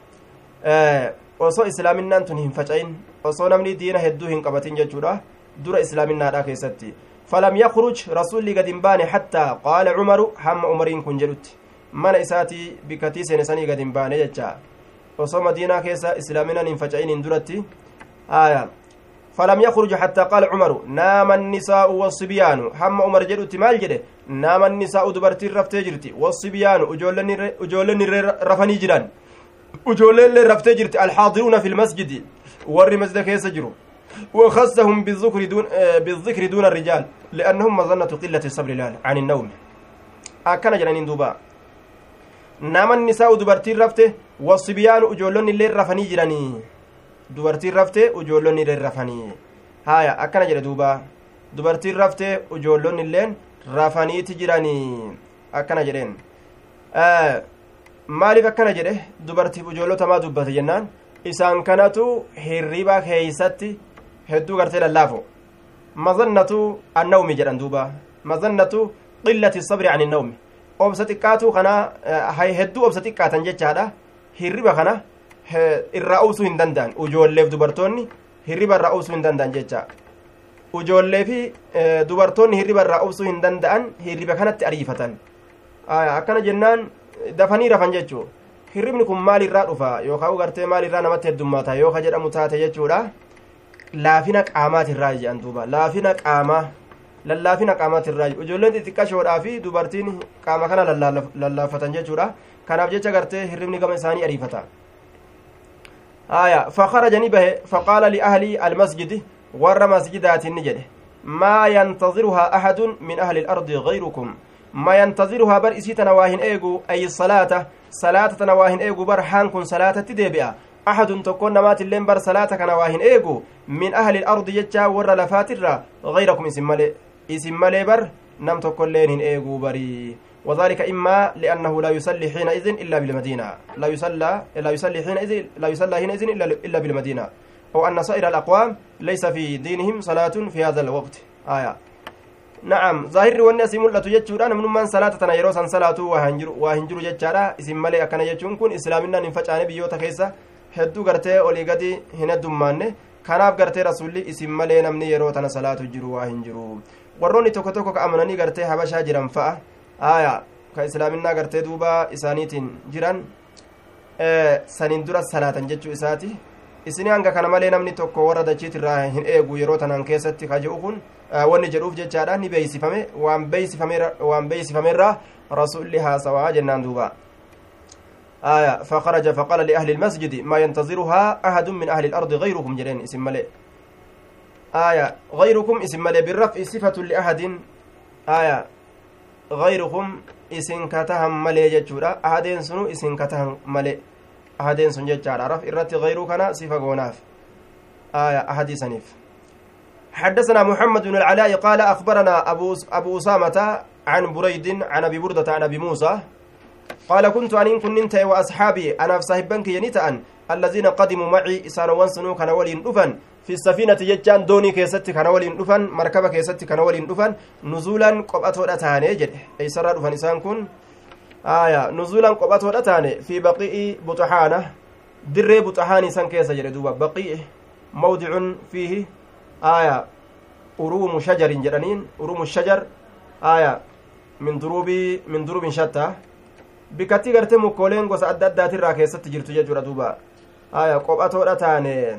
osoo islaaminaan tun hin faca'in osoo namni diina hedduu hin qabatin jechuudha dura islaaminaadha keessatti falam yakruj rasulli gad hin baane hattaa qaala cumaru hamma umariin kun jedhutti mana isaatii bikkatii seene sanii gad hin baane jecha osoo madiinaa keessa islaaminaan hin faca'iniin duratti aya فلم يخرج حتى قال عمر نام النساء والصبيان هم عمر جدت مال جده نام النساء دبرتي رفتي جرتي والصبيان اجولني اجولني رفني جيران اجولن رفتي جرتي الحاضرون في المسجد ور مسجد كيس جرو وخصهم بالذكر دون بالذكر دون الرجال لانهم مظنه قله الصبر عن النوم اكن جنانين دوبا نام النساء دبرتي رفتي والصبيان اجولني اللي رفني جيراني dubartiin raftee ujoollonni illeen rafanii haya akkana jedhe duuba dubartiin raftee ujoollonni illeen rafaniiti jiranii akkana jedheen maaliif akkana jedhe dubartiif ujoollota maa dubbate jennaan isaan kanatu hirriba keeysatti hedduu gartee lallaafo mazannatu annawmi jedhan duuba mazannatu qillati sabri an innawmi obsa xiqqaatu kana hedduu obsa xiqqaatan jechaadha hirriba kana irraa obsuu hin danda'an ujoolleef dubartoonni hirriba irraa obsuu hin danda'an jecha ujoollee fi dubartoonni hirriba irraa obsuu hin danda'an hirriba kanatti ariifatan akkana jennaan dafanii rafan jechuu hirribni kun maalirraa dhufa yookaan gartee maalirraa namatti heddummaata yoo ka jedhamu taate jechuudha laafina qaamaatirraa jedhan duuba laafina qaamaa lallaafina qaamaatirraa ijoolleen xixiqqashoodhaa fi dubartiin qaama kana lallaafatan jechuudha kanaaf jecha gartee hirribni gama isaanii ariifata آية فخرج نبه فقال لأهل المسجد ور مسجدات نجده ما ينتظرها أحد من أهل الأرض غيركم ما ينتظرها بر إسي تنواهن إيغو أي الصلاة صلاة تنواهن إيغو بر حانكن صلاة تدبئة أحد تكون نمات اللين بر صلاة كنواهن إيغو من أهل الأرض يجا ور لفاتر غيركم اسم ملي اسم ملي بر نم تكون لين إيغو بري وذلك إما لأنه لا يصلي حينئذ إلا بالمدينة لا يصلى لا يصلي حينئذ لا يصلى حينئذ إلا إلا بالمدينة أو أن سائر الأقوام ليس في دينهم صلاة في هذا الوقت آية نعم ظاهر والناس ملة جتشورا من من صلاة تنا يروسا صلاة وهنجر وهنجر جتشارا اسم ملي أكن جتشون كن إسلامنا ننفجأ بيوتا كيسا hedduu gartee olii gadi hin heddummaanne kanaaf gartee rasulli isin malee namni yeroo tana salaatu jiru waa hin jiru warroonni tokko tokko ka amananii gartee habashaa jiran fa'a aya ka islaaminaa gartee duuba isaaniitiin jiran saniin dura salaatan jechuu isaati isini hanga kana malee namni tokko warra dachiitirraa hin eegu yeroo tanaan keessatti ka jedhu kun wanni jedhuuf jechaadha ni beeysifame waan beeysifamerraa rasulli haasawaa jennaan duuba آية فخرج فقال لأهل المسجد ما ينتظرها أحد من أهل الأرض غيركم جلين اسم ملئ آية غيركم اسم ملئ بالرفع صفة لأحد آية غيركم اسم كتهم ملئ جتشورا أحدين سنو اسم كتهم ملئ أحدين سن جتشارا رفع الرت غيركنا صفة غوناف آية أحد سنيف حدثنا محمد بن العلاء قال أخبرنا أبو أبو أسامة عن بريد عن أبي بردة عن أبي موسى قال كنت أن كنت وأصحابي أنا في صاحبك ينتأن الذين قدموا معي إسان وانسنو كان ولين دفن في السفينة يجان دوني كيست كان ولين دفن مركبة كيست كان ولين دفن نزولا قبأتو رتاني جد أي سر دفن إسان كن آية نزولا قبأتو رتاني في بقيء بطحانة در بطحاني سان كيس جد دوبا بقيء موضع فيه آية أروم شجر جرانين أروم الشجر آية من دروب من دروب شتى bikkattii gartee mukkooleen gosa adda addaatirraa keessatti jirtu jechuudha duuba aya qophatoodha taane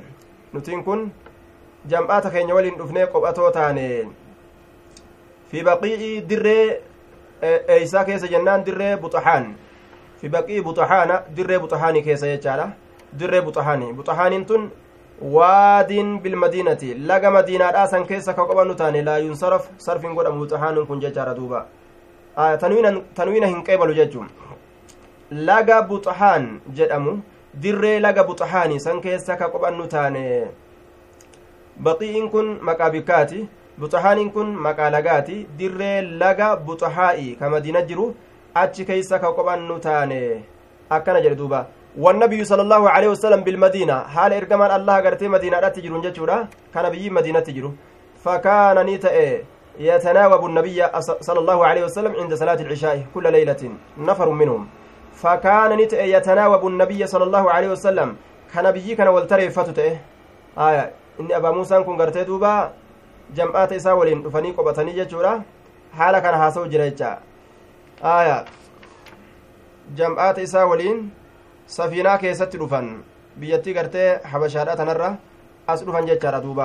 nutiin kun jam'aata keenya waliin dhufnee qophatoo taane fi baqii'i dirree eeysaa keessa jennaan dirree buxahaan fi baqii buxahaana dirree buxahaanii keessa jechaadha dirree buxahaanii buxahaaniin tun waadiin bilmadiinati laga madiinaadhaa san keessa ka qobannu taane laa yunsaraf sarfin godhamu buxahaanuun kun jechaadha duuba tanwiina hin qeebalu jechuun laga buxahaan jedhamu dirree laga buxahaanii san keessa ka qophannu taane baqii'iin kun maqaa bikkaati buxahaaniin kun maqaa lagaati dirree laga buxahaa'i ka madiina jiru achi keeysa ka qophannu taane akkana jedhe duuba والنبي صلى الله عليه وسلم بالمدينة حال إرجمان الله قرتي مدينة لا تجرون جتشورا كان بيجي مدينة تجرو فكان نيتا يتناوب النبي صلى الله عليه وسلم عند صلاة العشاء كل ليلة نفر منهم فكان نيتا يتناوب النبي صلى الله عليه وسلم كان بيجي كان والتري فتته آية إن أبا موسى كن قرتي دوبا جمعات إسا ولين دفني قبطني جتشورا حال كان هاسو جريتشا آية جمعات إسا ولين safiinaa keessatti dhufan biyyattii gartee habashaadha tanarra as dhufan jechaadha duuba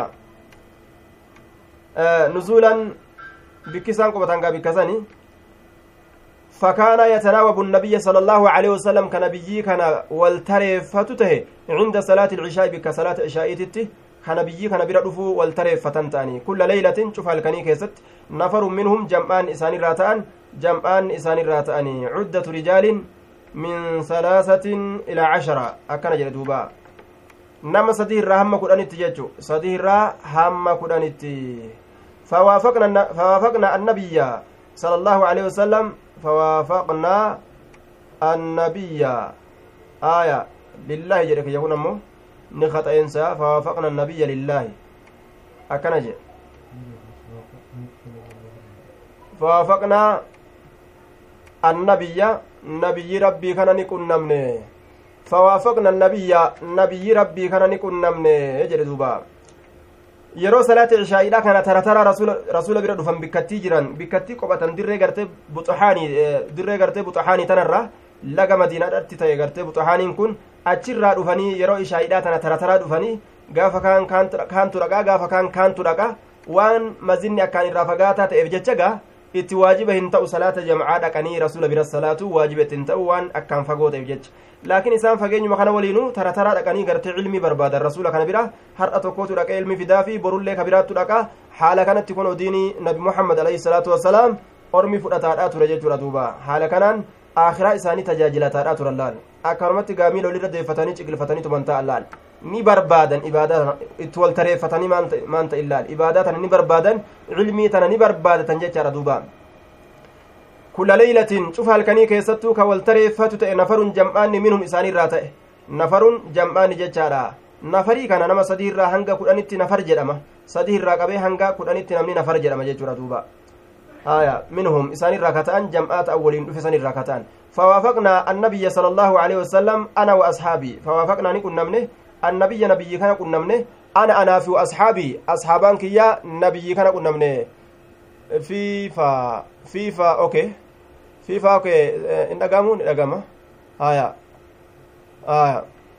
nuzuulan bikki isaan qubatan gaa bikkasani فكان يتناوب النبي صلى الله عليه وسلم كنبيي كان والتريفته عند صلاة العشاء بك صلاة عشاء تتي كنبيي كان بردفو والتريفتن تاني كل ليلة شوف هالكني كيست نفر منهم جمعان إسان الراتان جمعان إسان الراتان عدة رجال min salaasatin ilaa cashara akkana jedhe duuba nama sadii irraa hamma kudhanitti jechu sadii irraa hamma kudhanitti fawaafaqna annabiyya sala allahu aleyhi wasalam fawaafaqna annabiyya aya lillaahi jedhe kiyya kun ammoo ni kaxa'eensa fawaafaqna annabiyya lillaahi akkana jedhe fawaafaqna annabiyya nabiyyi rabbii kana ni qunnamne fawaafaqna nabiyya nabiyyi rabbii kana ni qunnamne jedhe duuba yeroo salaata cishaa'iidha kana tara tara rasuula bira dhufan bikkattii jiran bikkattii qophatan dirree gartee buxahaanii dirree gartee buxahaanii tanarra laga madiinaadhatti ta'e gartee buxahaaniin kun achirraa dhufanii yeroo ishaa'iidha tana tara taraa dhufanii gaafa kaan kaantu dhaqaa gaafa kaan kaantu dhaqa waan mazinni akkaan irraa fagaataa ta'eef jecha gaa itti waajiba hin ta'u salaata jamcaa dhaqanii rasuula bira salaatu waajiba itti hin ta'u waan akkaan fagoo ta'eef jecha laakiin isaan fageenyuma kana waliinuu tara taraa dhaqanii gartee cilmii barbaadan rasuula kana bira har'a tokkotu dhaqee ilmi fidaa fi borullee kabiraattu dhaqa haala kanatti kun odiinii nabi muhammad alayhi salaatu wassalaam ormi fudhataadhaa ture jechuudha duuba haala kanaan akhiraa isaanii tajaajilataadhaa turan laal akkanumatti gaamiila olirra deeffatanii ciqilfatanii tuman ta'an laal ni barbaadan ibaadaa itti wal tareeffatanii maan ta'in laal ibaadaa tana ni barbaadan cilmii tana ni barbaadatan jechaadha duuba kulla leeylatin cufa halkanii keessattuu ka wal tareeffatu ta'e nafarun jam'aanni minhum isaaniirraa ta'e nafarun jam'aanni jechaadha nafarii kana nama sadii irraa hanga kudhanitti nafar jedhama sadii irraa qabee hanga kudhanitti namni nafar jedhama jechuudha duuba آية منهم إسان الراكتان جمعات أولين في سن الراكتان فوافقنا النبي صلى الله عليه وسلم أنا وأصحابي فوافقنا نكون نمنه النبي نبي كان كن نمنه أنا أنا في أصحابي أصحابان كيا نبي كان كن نمنه فيفا فيفا أوكي فيفا أوكي إن أقامون إن أقامة آية آية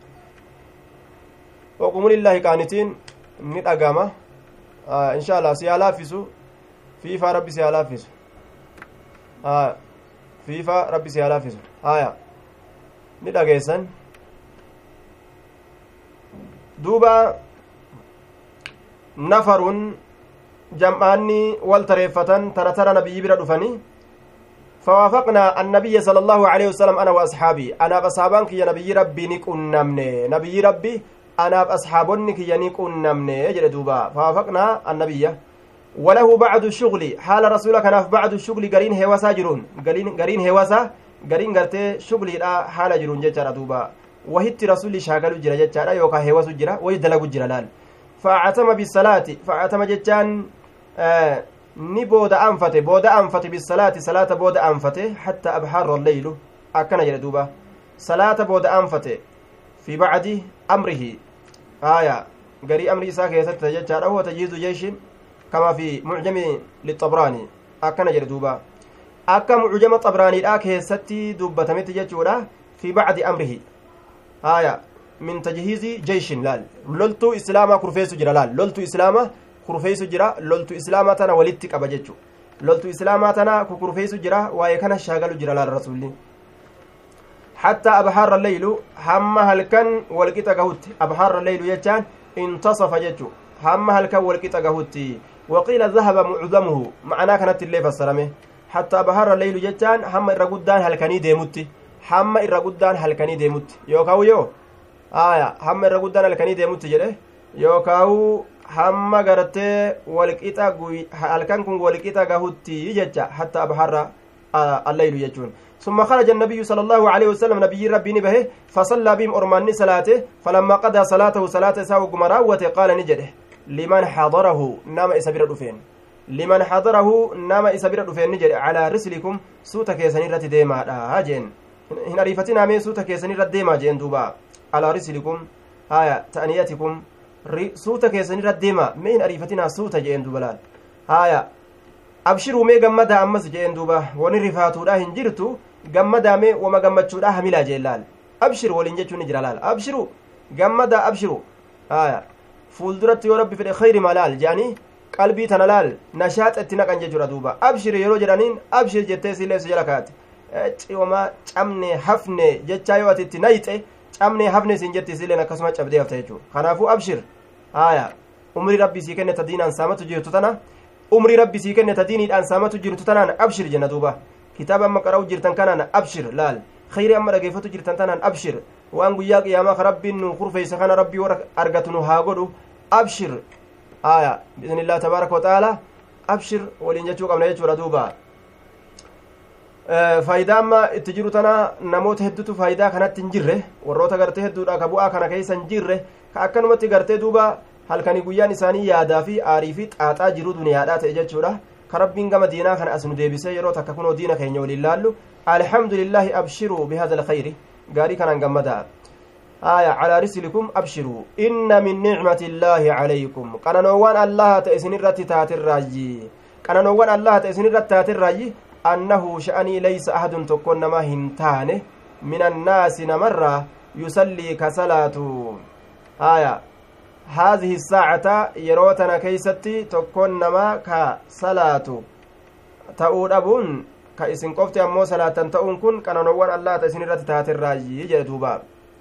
وقوموا لله قانتين من أقامة آه إن شاء الله سيالا فيسو fiifaa rabbi si haa laaffisu haya fiifaa rabbi si haa laaffisu haya ni dhageessan duuba nafarun jam'aanni wal tareeffatan tara tara nabiyyi bira dhufanii فوافقنا النبي صلى الله عليه وسلم أنا وأصحابي أنا بأصحابان كي نبي ربي نكون نمني نبي ربي أنا بأصحابني كي نكون نمني يجري دوبا فوافقنا النبي وله بعد الشغل حال رسولك كان بعد الشغل قرين هواسا جرون قرين قرين هواسا قرين قرتي شغل لا حال جرون جتر دوبا وهت رسول شاغل جرا جتر يوكا هواس جرا ويدلق جرا لال فاعتم بالصلاة فاعتم جتان آه ni booda anfate booda anfate bisalaati salaata booda anfate hatta abhaarra alleylu akkana jedhe duuba salaata booda anfate fi bacdi amrihi aya garii amri isaa keessatti jechaadha huwa tajhiizu jeeshin kama fi mucjami lixabraani akkana jedhe duuba akka mucjama xabraaniidha keessatti dubbatametti jechuudha fi bacdi amrihi aya min tajhiizi jeyshin laal loltuu islaamaa kurfeessu jira laal loltuu islaamaa kurfeessu jira loltuu islaamaa tana walitti qaba jechu loltuu islaamaa tana kukurfeessu jira waa'ee kana shaagalu jira laal rasuulli حتى أبحار الليل هم هل كان والقطة قهوت أبحار الليل يجان انتصف ججو هم هل كان والقطة قهوت وقيل ذهب معظمه معناه كانت الليل فسرمه حتى أبحار الليل يجان هم الرقودان هل كان يديمت هم الرقودان هل كان يديمت يوكاو يو آية هم الرقودان هل كان يديمت جده يوكاو hamma gartee walqixa halkan kun walqixa gahutti jecha hatta abharra alleylu jechuun ثم خرج النبي صلى الله عليه وسلم نبي ربي نبه فصلى بهم أرماني صلاته فلما قضى صلاته صلاة ساو قمراوة قال نجده لمن حضره نام إسابير دفين لمن حضره نام إسابير دفين نجد على رسلكم سوتا كيساني رت ديما هاجين هنا ريفتنا مي سوتا كيساني رت ديما جين دوبا على رسلكم هايا تأنيتكم suuta keessanirra deema mee hin ariifatinaa suuta jeen duba laal haaya abshiruu mee gammadaa ammas jeen duuba wani rifaatuudha hin jirtu gammadaa mee wama gammachuudha hamilaa jeen laal abshir waliin jechuun ni jira laal abshiru gammadaa abshiru haaya fuulduratti yoo rabbi fedhe khayri ma laal jeanii qalbii tana laal nashaaxa itti naqan jechuudha duuba abshir yeroo jedhaniin abshir jettee siillee si jala kaate ciwama camne hafne jechaa yoo ati itti nayxe camne hafne siin jetti siilleen akkasuma cabdee hafta jechuudha kanaafuu abshir haya umrii rabbii sii kenne ta diinaan saamatu jirtu tana umrii rabbii sii kenne ta diiniidhaan saamatu jirtu tanaan abshir jenna duuba kitaaba amma qara'u jirtan kanaan abshir laal khayri amma dhageeffatu jirtan tanaan abshir waan guyyaa qiyaamaa ka rabbiin nu kurfeeysa kana rabbii warra argatu nu haa godhu abshir haya biidnillah tabaaraka wataaalaa abshir waliin jechuu qabna jechuudha duuba faayidaa amma itti jiru tana namoota hedduutu faayidaa kanatti hin jirre warroota gartee hedduudha ka bu'aa kana keessa hin jirre ka akkanumatti gartee duuba halkanii guyyaan isaanii yaadaa fi aarii fi xaaxaa jiru duniyaadhaa ta'e jechuudha ka rabbiin gama diinaa kana as nu deebisee yeroo takka kunoo diina keenya waliin laallu alhamdulillaahi abshiruu bihada alkhayri gaarii kanaan gammadaa آية على رسلكم أبشروا إن من نعمة الله عليكم قننوان الله تأسن الرت تات الراجي قننوان الله تأسن الرت تات الراجي أنه شأني ليس أحد تكون ما هنتانه من الناس نمرة يصلي كصلاة آية هذه الساعة يروتنا كيستي تكون ما كصلاة تؤود أبون كإسن قفتي أمو صلاة تؤون كن قننوان الله تأسن الرت تات الراجي جدوبا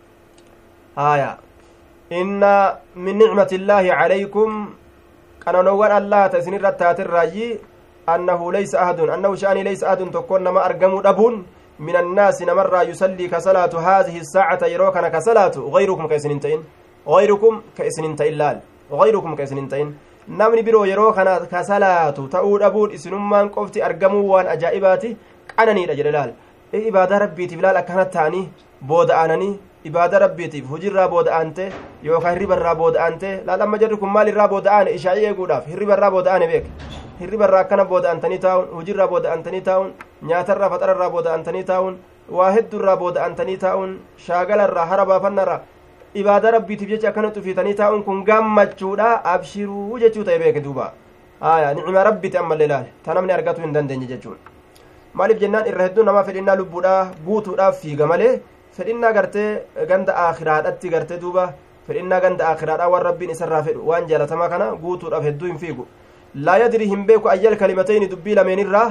آية إن من نعمة الله عليكم قننوان الله تأسن الرت تات الراجي أنه ليس أحد أنه شأني ليس أحد تكون ما أرقم أبون من الناس نمر يصلي كصلاة هذه الساعة يروكنا كصلاة غيركم كيسننتين غيركم كيسننتين لال غيركم كيسننتين namni biroo yeroo kana ka salaatu ta'uu dhabuun isinummaan qofti argamuu waan ajaa'ibaati qananiidha jedhe laal ibaadaa rabbiitiif laal akkanat ta'anii booda'ananii ibaada rabbiitiif hujirraa booda'ante yookaan hirribarraa booda'ante laal amma jarri kun maal irraa booda'ane ishaa'ii eeguudhaaf hirribarraa booda'ane beek hirribarraa akkana booda'antanii taa'uun hujirraa booda'antanii taa'uun nyaatarraa faxararraa booda'antanii taa'uun waa hedduurraa booda'antanii taa'uun shaagalarraa hara baafannarraa ibaada rabbiitiif jecha akkana xufiitanii taa'uun kun gammachuudha abshiruu jechuu ta'e beeke duuba aya nicima rabbiiti ammallee laale ta namni argatuu hin dandeenye jechuun maaliif jennaan irra hedduu namaa fedhinnaa lubbuudhaa guutuudhaaf fiiga malee fedhinnaa gartee ganda aakiraadhatti gartee duuba fedhinnaa ganda aakiraadhaa waan rabbiin isarraa fedhu waan jaalatamaa kana guutuudhaaf hedduu hin fiigu laa yadrii hin beeku ayyal kalimatayni dubbii lameenirraa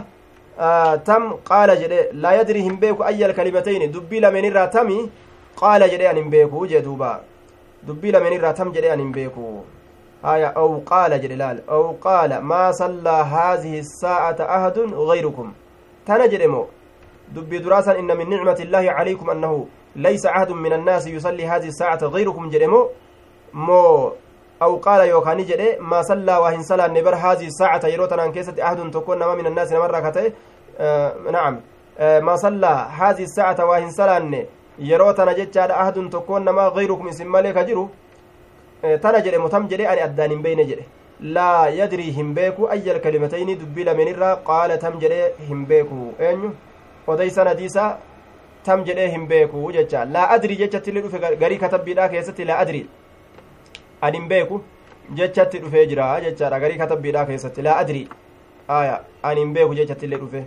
tam qaala jedhe laa yadrii hin beeku ayyal kalimatayni dubbii lameenirraa tami qaala jedhe an hin beeku jee duuba dubbii lameenirraa tam jedhe an hin beeku haya aw qaala jedhe laal aw qaala maa sallaa haadihi saa'ata ahadun gayrukum tana jedhe moo dubbii duraasan inna min nicmati illaahi calaykum annahu laysa ahadun min annaasi yusallii haadihi saa'ata gayrukum jedhe moo moo aw qaala yookaani jedhe maa sallaa waa hin salaanne bar haadihi saacata yeroo tanaan keessatti ahadun tokkon nama min annaasi namarraa ka ta'e nacam maa sallaa haadihi saacata waa hin salaanne yeroo tana jechaadha ahadun tokkoon nama gayrukum isin malee ka jiru tana jedhe mutam jedhe ani addaan hin beyne jedhe laa yadrii hin beeku ayyal kalimatayni dubbii lameenirraa qaala tam jedhe hin beeku eenyu odeysan hadiisa tam jedhe hin beeku jecha laa adrii jechatti illee dhufe garii katabbiidha keessatti laa adrii ani hin beeku jechatti dhufee jira jechaadha garii katabbiidha keessatti laa adrii aya ani hin beeku jechatti illee dhufe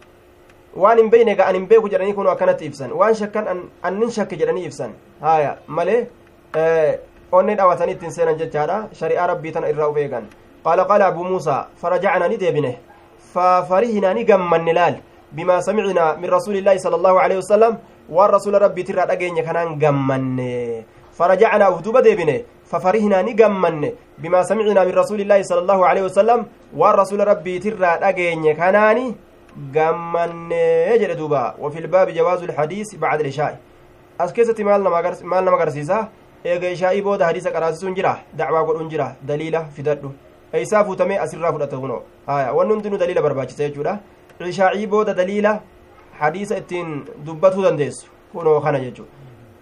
waan hin beyne ga an hin beeku jedhanii kun akkanatti ibsan waan shakkan annin shakke jedhanii ibsan haya malee onni dhawatanii ittiin seenan jechaadha shari'aa rabbii tana irraa uf eegan qaala qaala abuu muusaa farajacnaa ni deebine fafarihinaa ni gammanne laal bimaa samicnaa min rasuulillaahi sala allahu alehi wasalam waan rasuula rabbiitirraa dhageenye kanaan gammanne فرجعنا ودوبا ديبنه ففرحنا نغمن بما سمعنا من رسول الله صلى الله عليه وسلم والرسول ربي ترى دغين كناني غمن يجد دوبا وفي الباب جواز الحديث بعد العشاء اسكيستي مال مال نما غرسيسا eega ishaa'ii booda hadiisa qaraasisuun jira dacwaa godhuun jira daliila fidadhu eeysaa fuutamee asirraa fudhata kuno haya wanni hundinuu daliila barbaachisa jechuudha ishaa'ii booda daliila hadiisa ittiin dubbatuu dandeessu kunoo kana jechuudha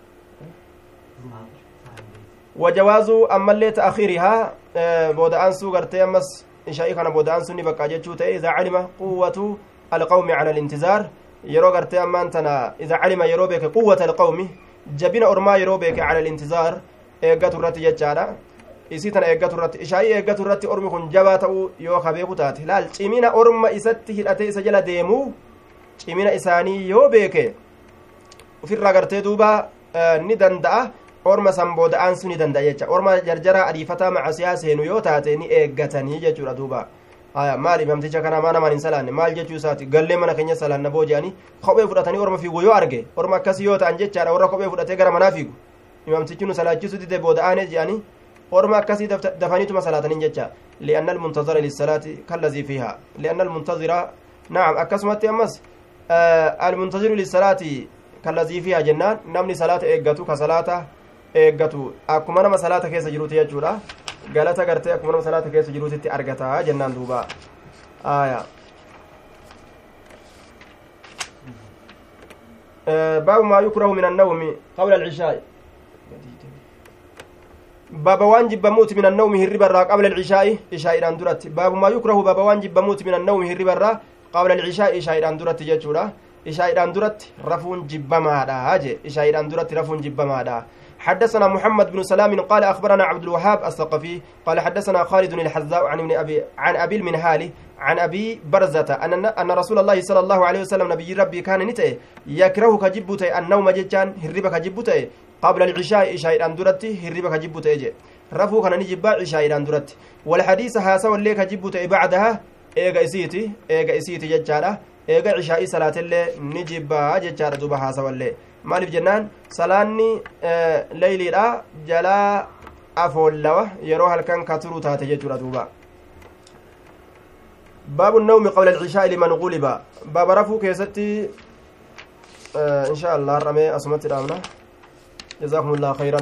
wajawaazu ammallee ta'akhiirihaa booda'aansuu gartee ammas ishaa'ii kana booda'aansuun ni bakkaa jechuu ta'e idaa calima quwwatu alqawmi cala alintizaar yeroo gartee ammaan tana idaa calima yeroo beeke quwwata alqawmi jabina ormaa yeroo beeke cala alintizaar eeggatu irratti jechaadha isii tana eeggatu irratti ishaa'ii eeggatu irratti ormi kun jabaa ta'uu yoo ka beeku taate laal cimina orma isatti hidhatee isa jala deemuu cimina isaanii yoo beeke ufirraa gartee duuba ni danda'a orma san booda'aan sun ni danda'a jecha orma jarjaraa adiifataa macasiyaa seenu yoo taate ni eeggatanii jechuudha duuba haya maal imamticha kana maa namaan hin salaanne maal jechuu isaati gallee mana keenya salaanna boo jedhanii kophee fudhatanii orma fiigu yoo arge orma akkasii yoo ta'an jechaadha warra kophee fudhatee gara manaa fiigu imamtichi nu salaachisu dide booda'aane jedhanii orma akkasii dafaniituma salaataniin jecha li'anna almuntazira lissalaati kallazii fiihaa li'anna almuntazira naam akkasumatti ammas almuntaziru lissalaati kallazii fiihaa jennaan namni salaata eeggatu ka salaata eeggatu akkuma nama salaata keessa jiruuti jechuudha galata gartee akkuma nama salaata keessa jiruutitti argataa jennaan duuba aya baabu maa yukrahu min annawmi qabla alcishaa'i baaba waan jibbamuuti min annawmi hirriba irraa qabla alcishaa'i ishaa'idhaan duratti baabu maa yukrahu baaba waan jibbamuuti min annawmi hirriba irraa qabla alcishaa'i ishaa'idhaan duratti jechuudha ishaa'idhaan duratti rafuun jibbamaadha je ishaa'idhaan duratti rafuun jibbamaadha حدثنا محمد بن سلام قال اخبرنا عبد الوهاب الثقفي قال حدثنا خالد الحذاء عن ابن ابي عن ابي المنهالي عن ابي برزه ان ان رسول الله صلى الله عليه وسلم نبي ربي كان نته يكره كجبته النوم ججان هربك جبته قبل العشاء عشاء اندرتي هربك جبته اجي رفو كان نجبا عشاء اندرتي والحديث هاسا واللي كجبته بعدها ايغا اسيتي ايغا اسيتي ججاله eega cishaa'ii salaatillee ni jibbaa jechaadha duba haasawallee maaliif jennaan salaanni leyliidha jalaa afoollawa yeroo halkan ka turu taate jechuudha duuba baabu nawmi qabla alcishaa'i liman guliba baaba rafuu keessatti insha allah har'amee asumatti dhaabna jazaakum illahu khayran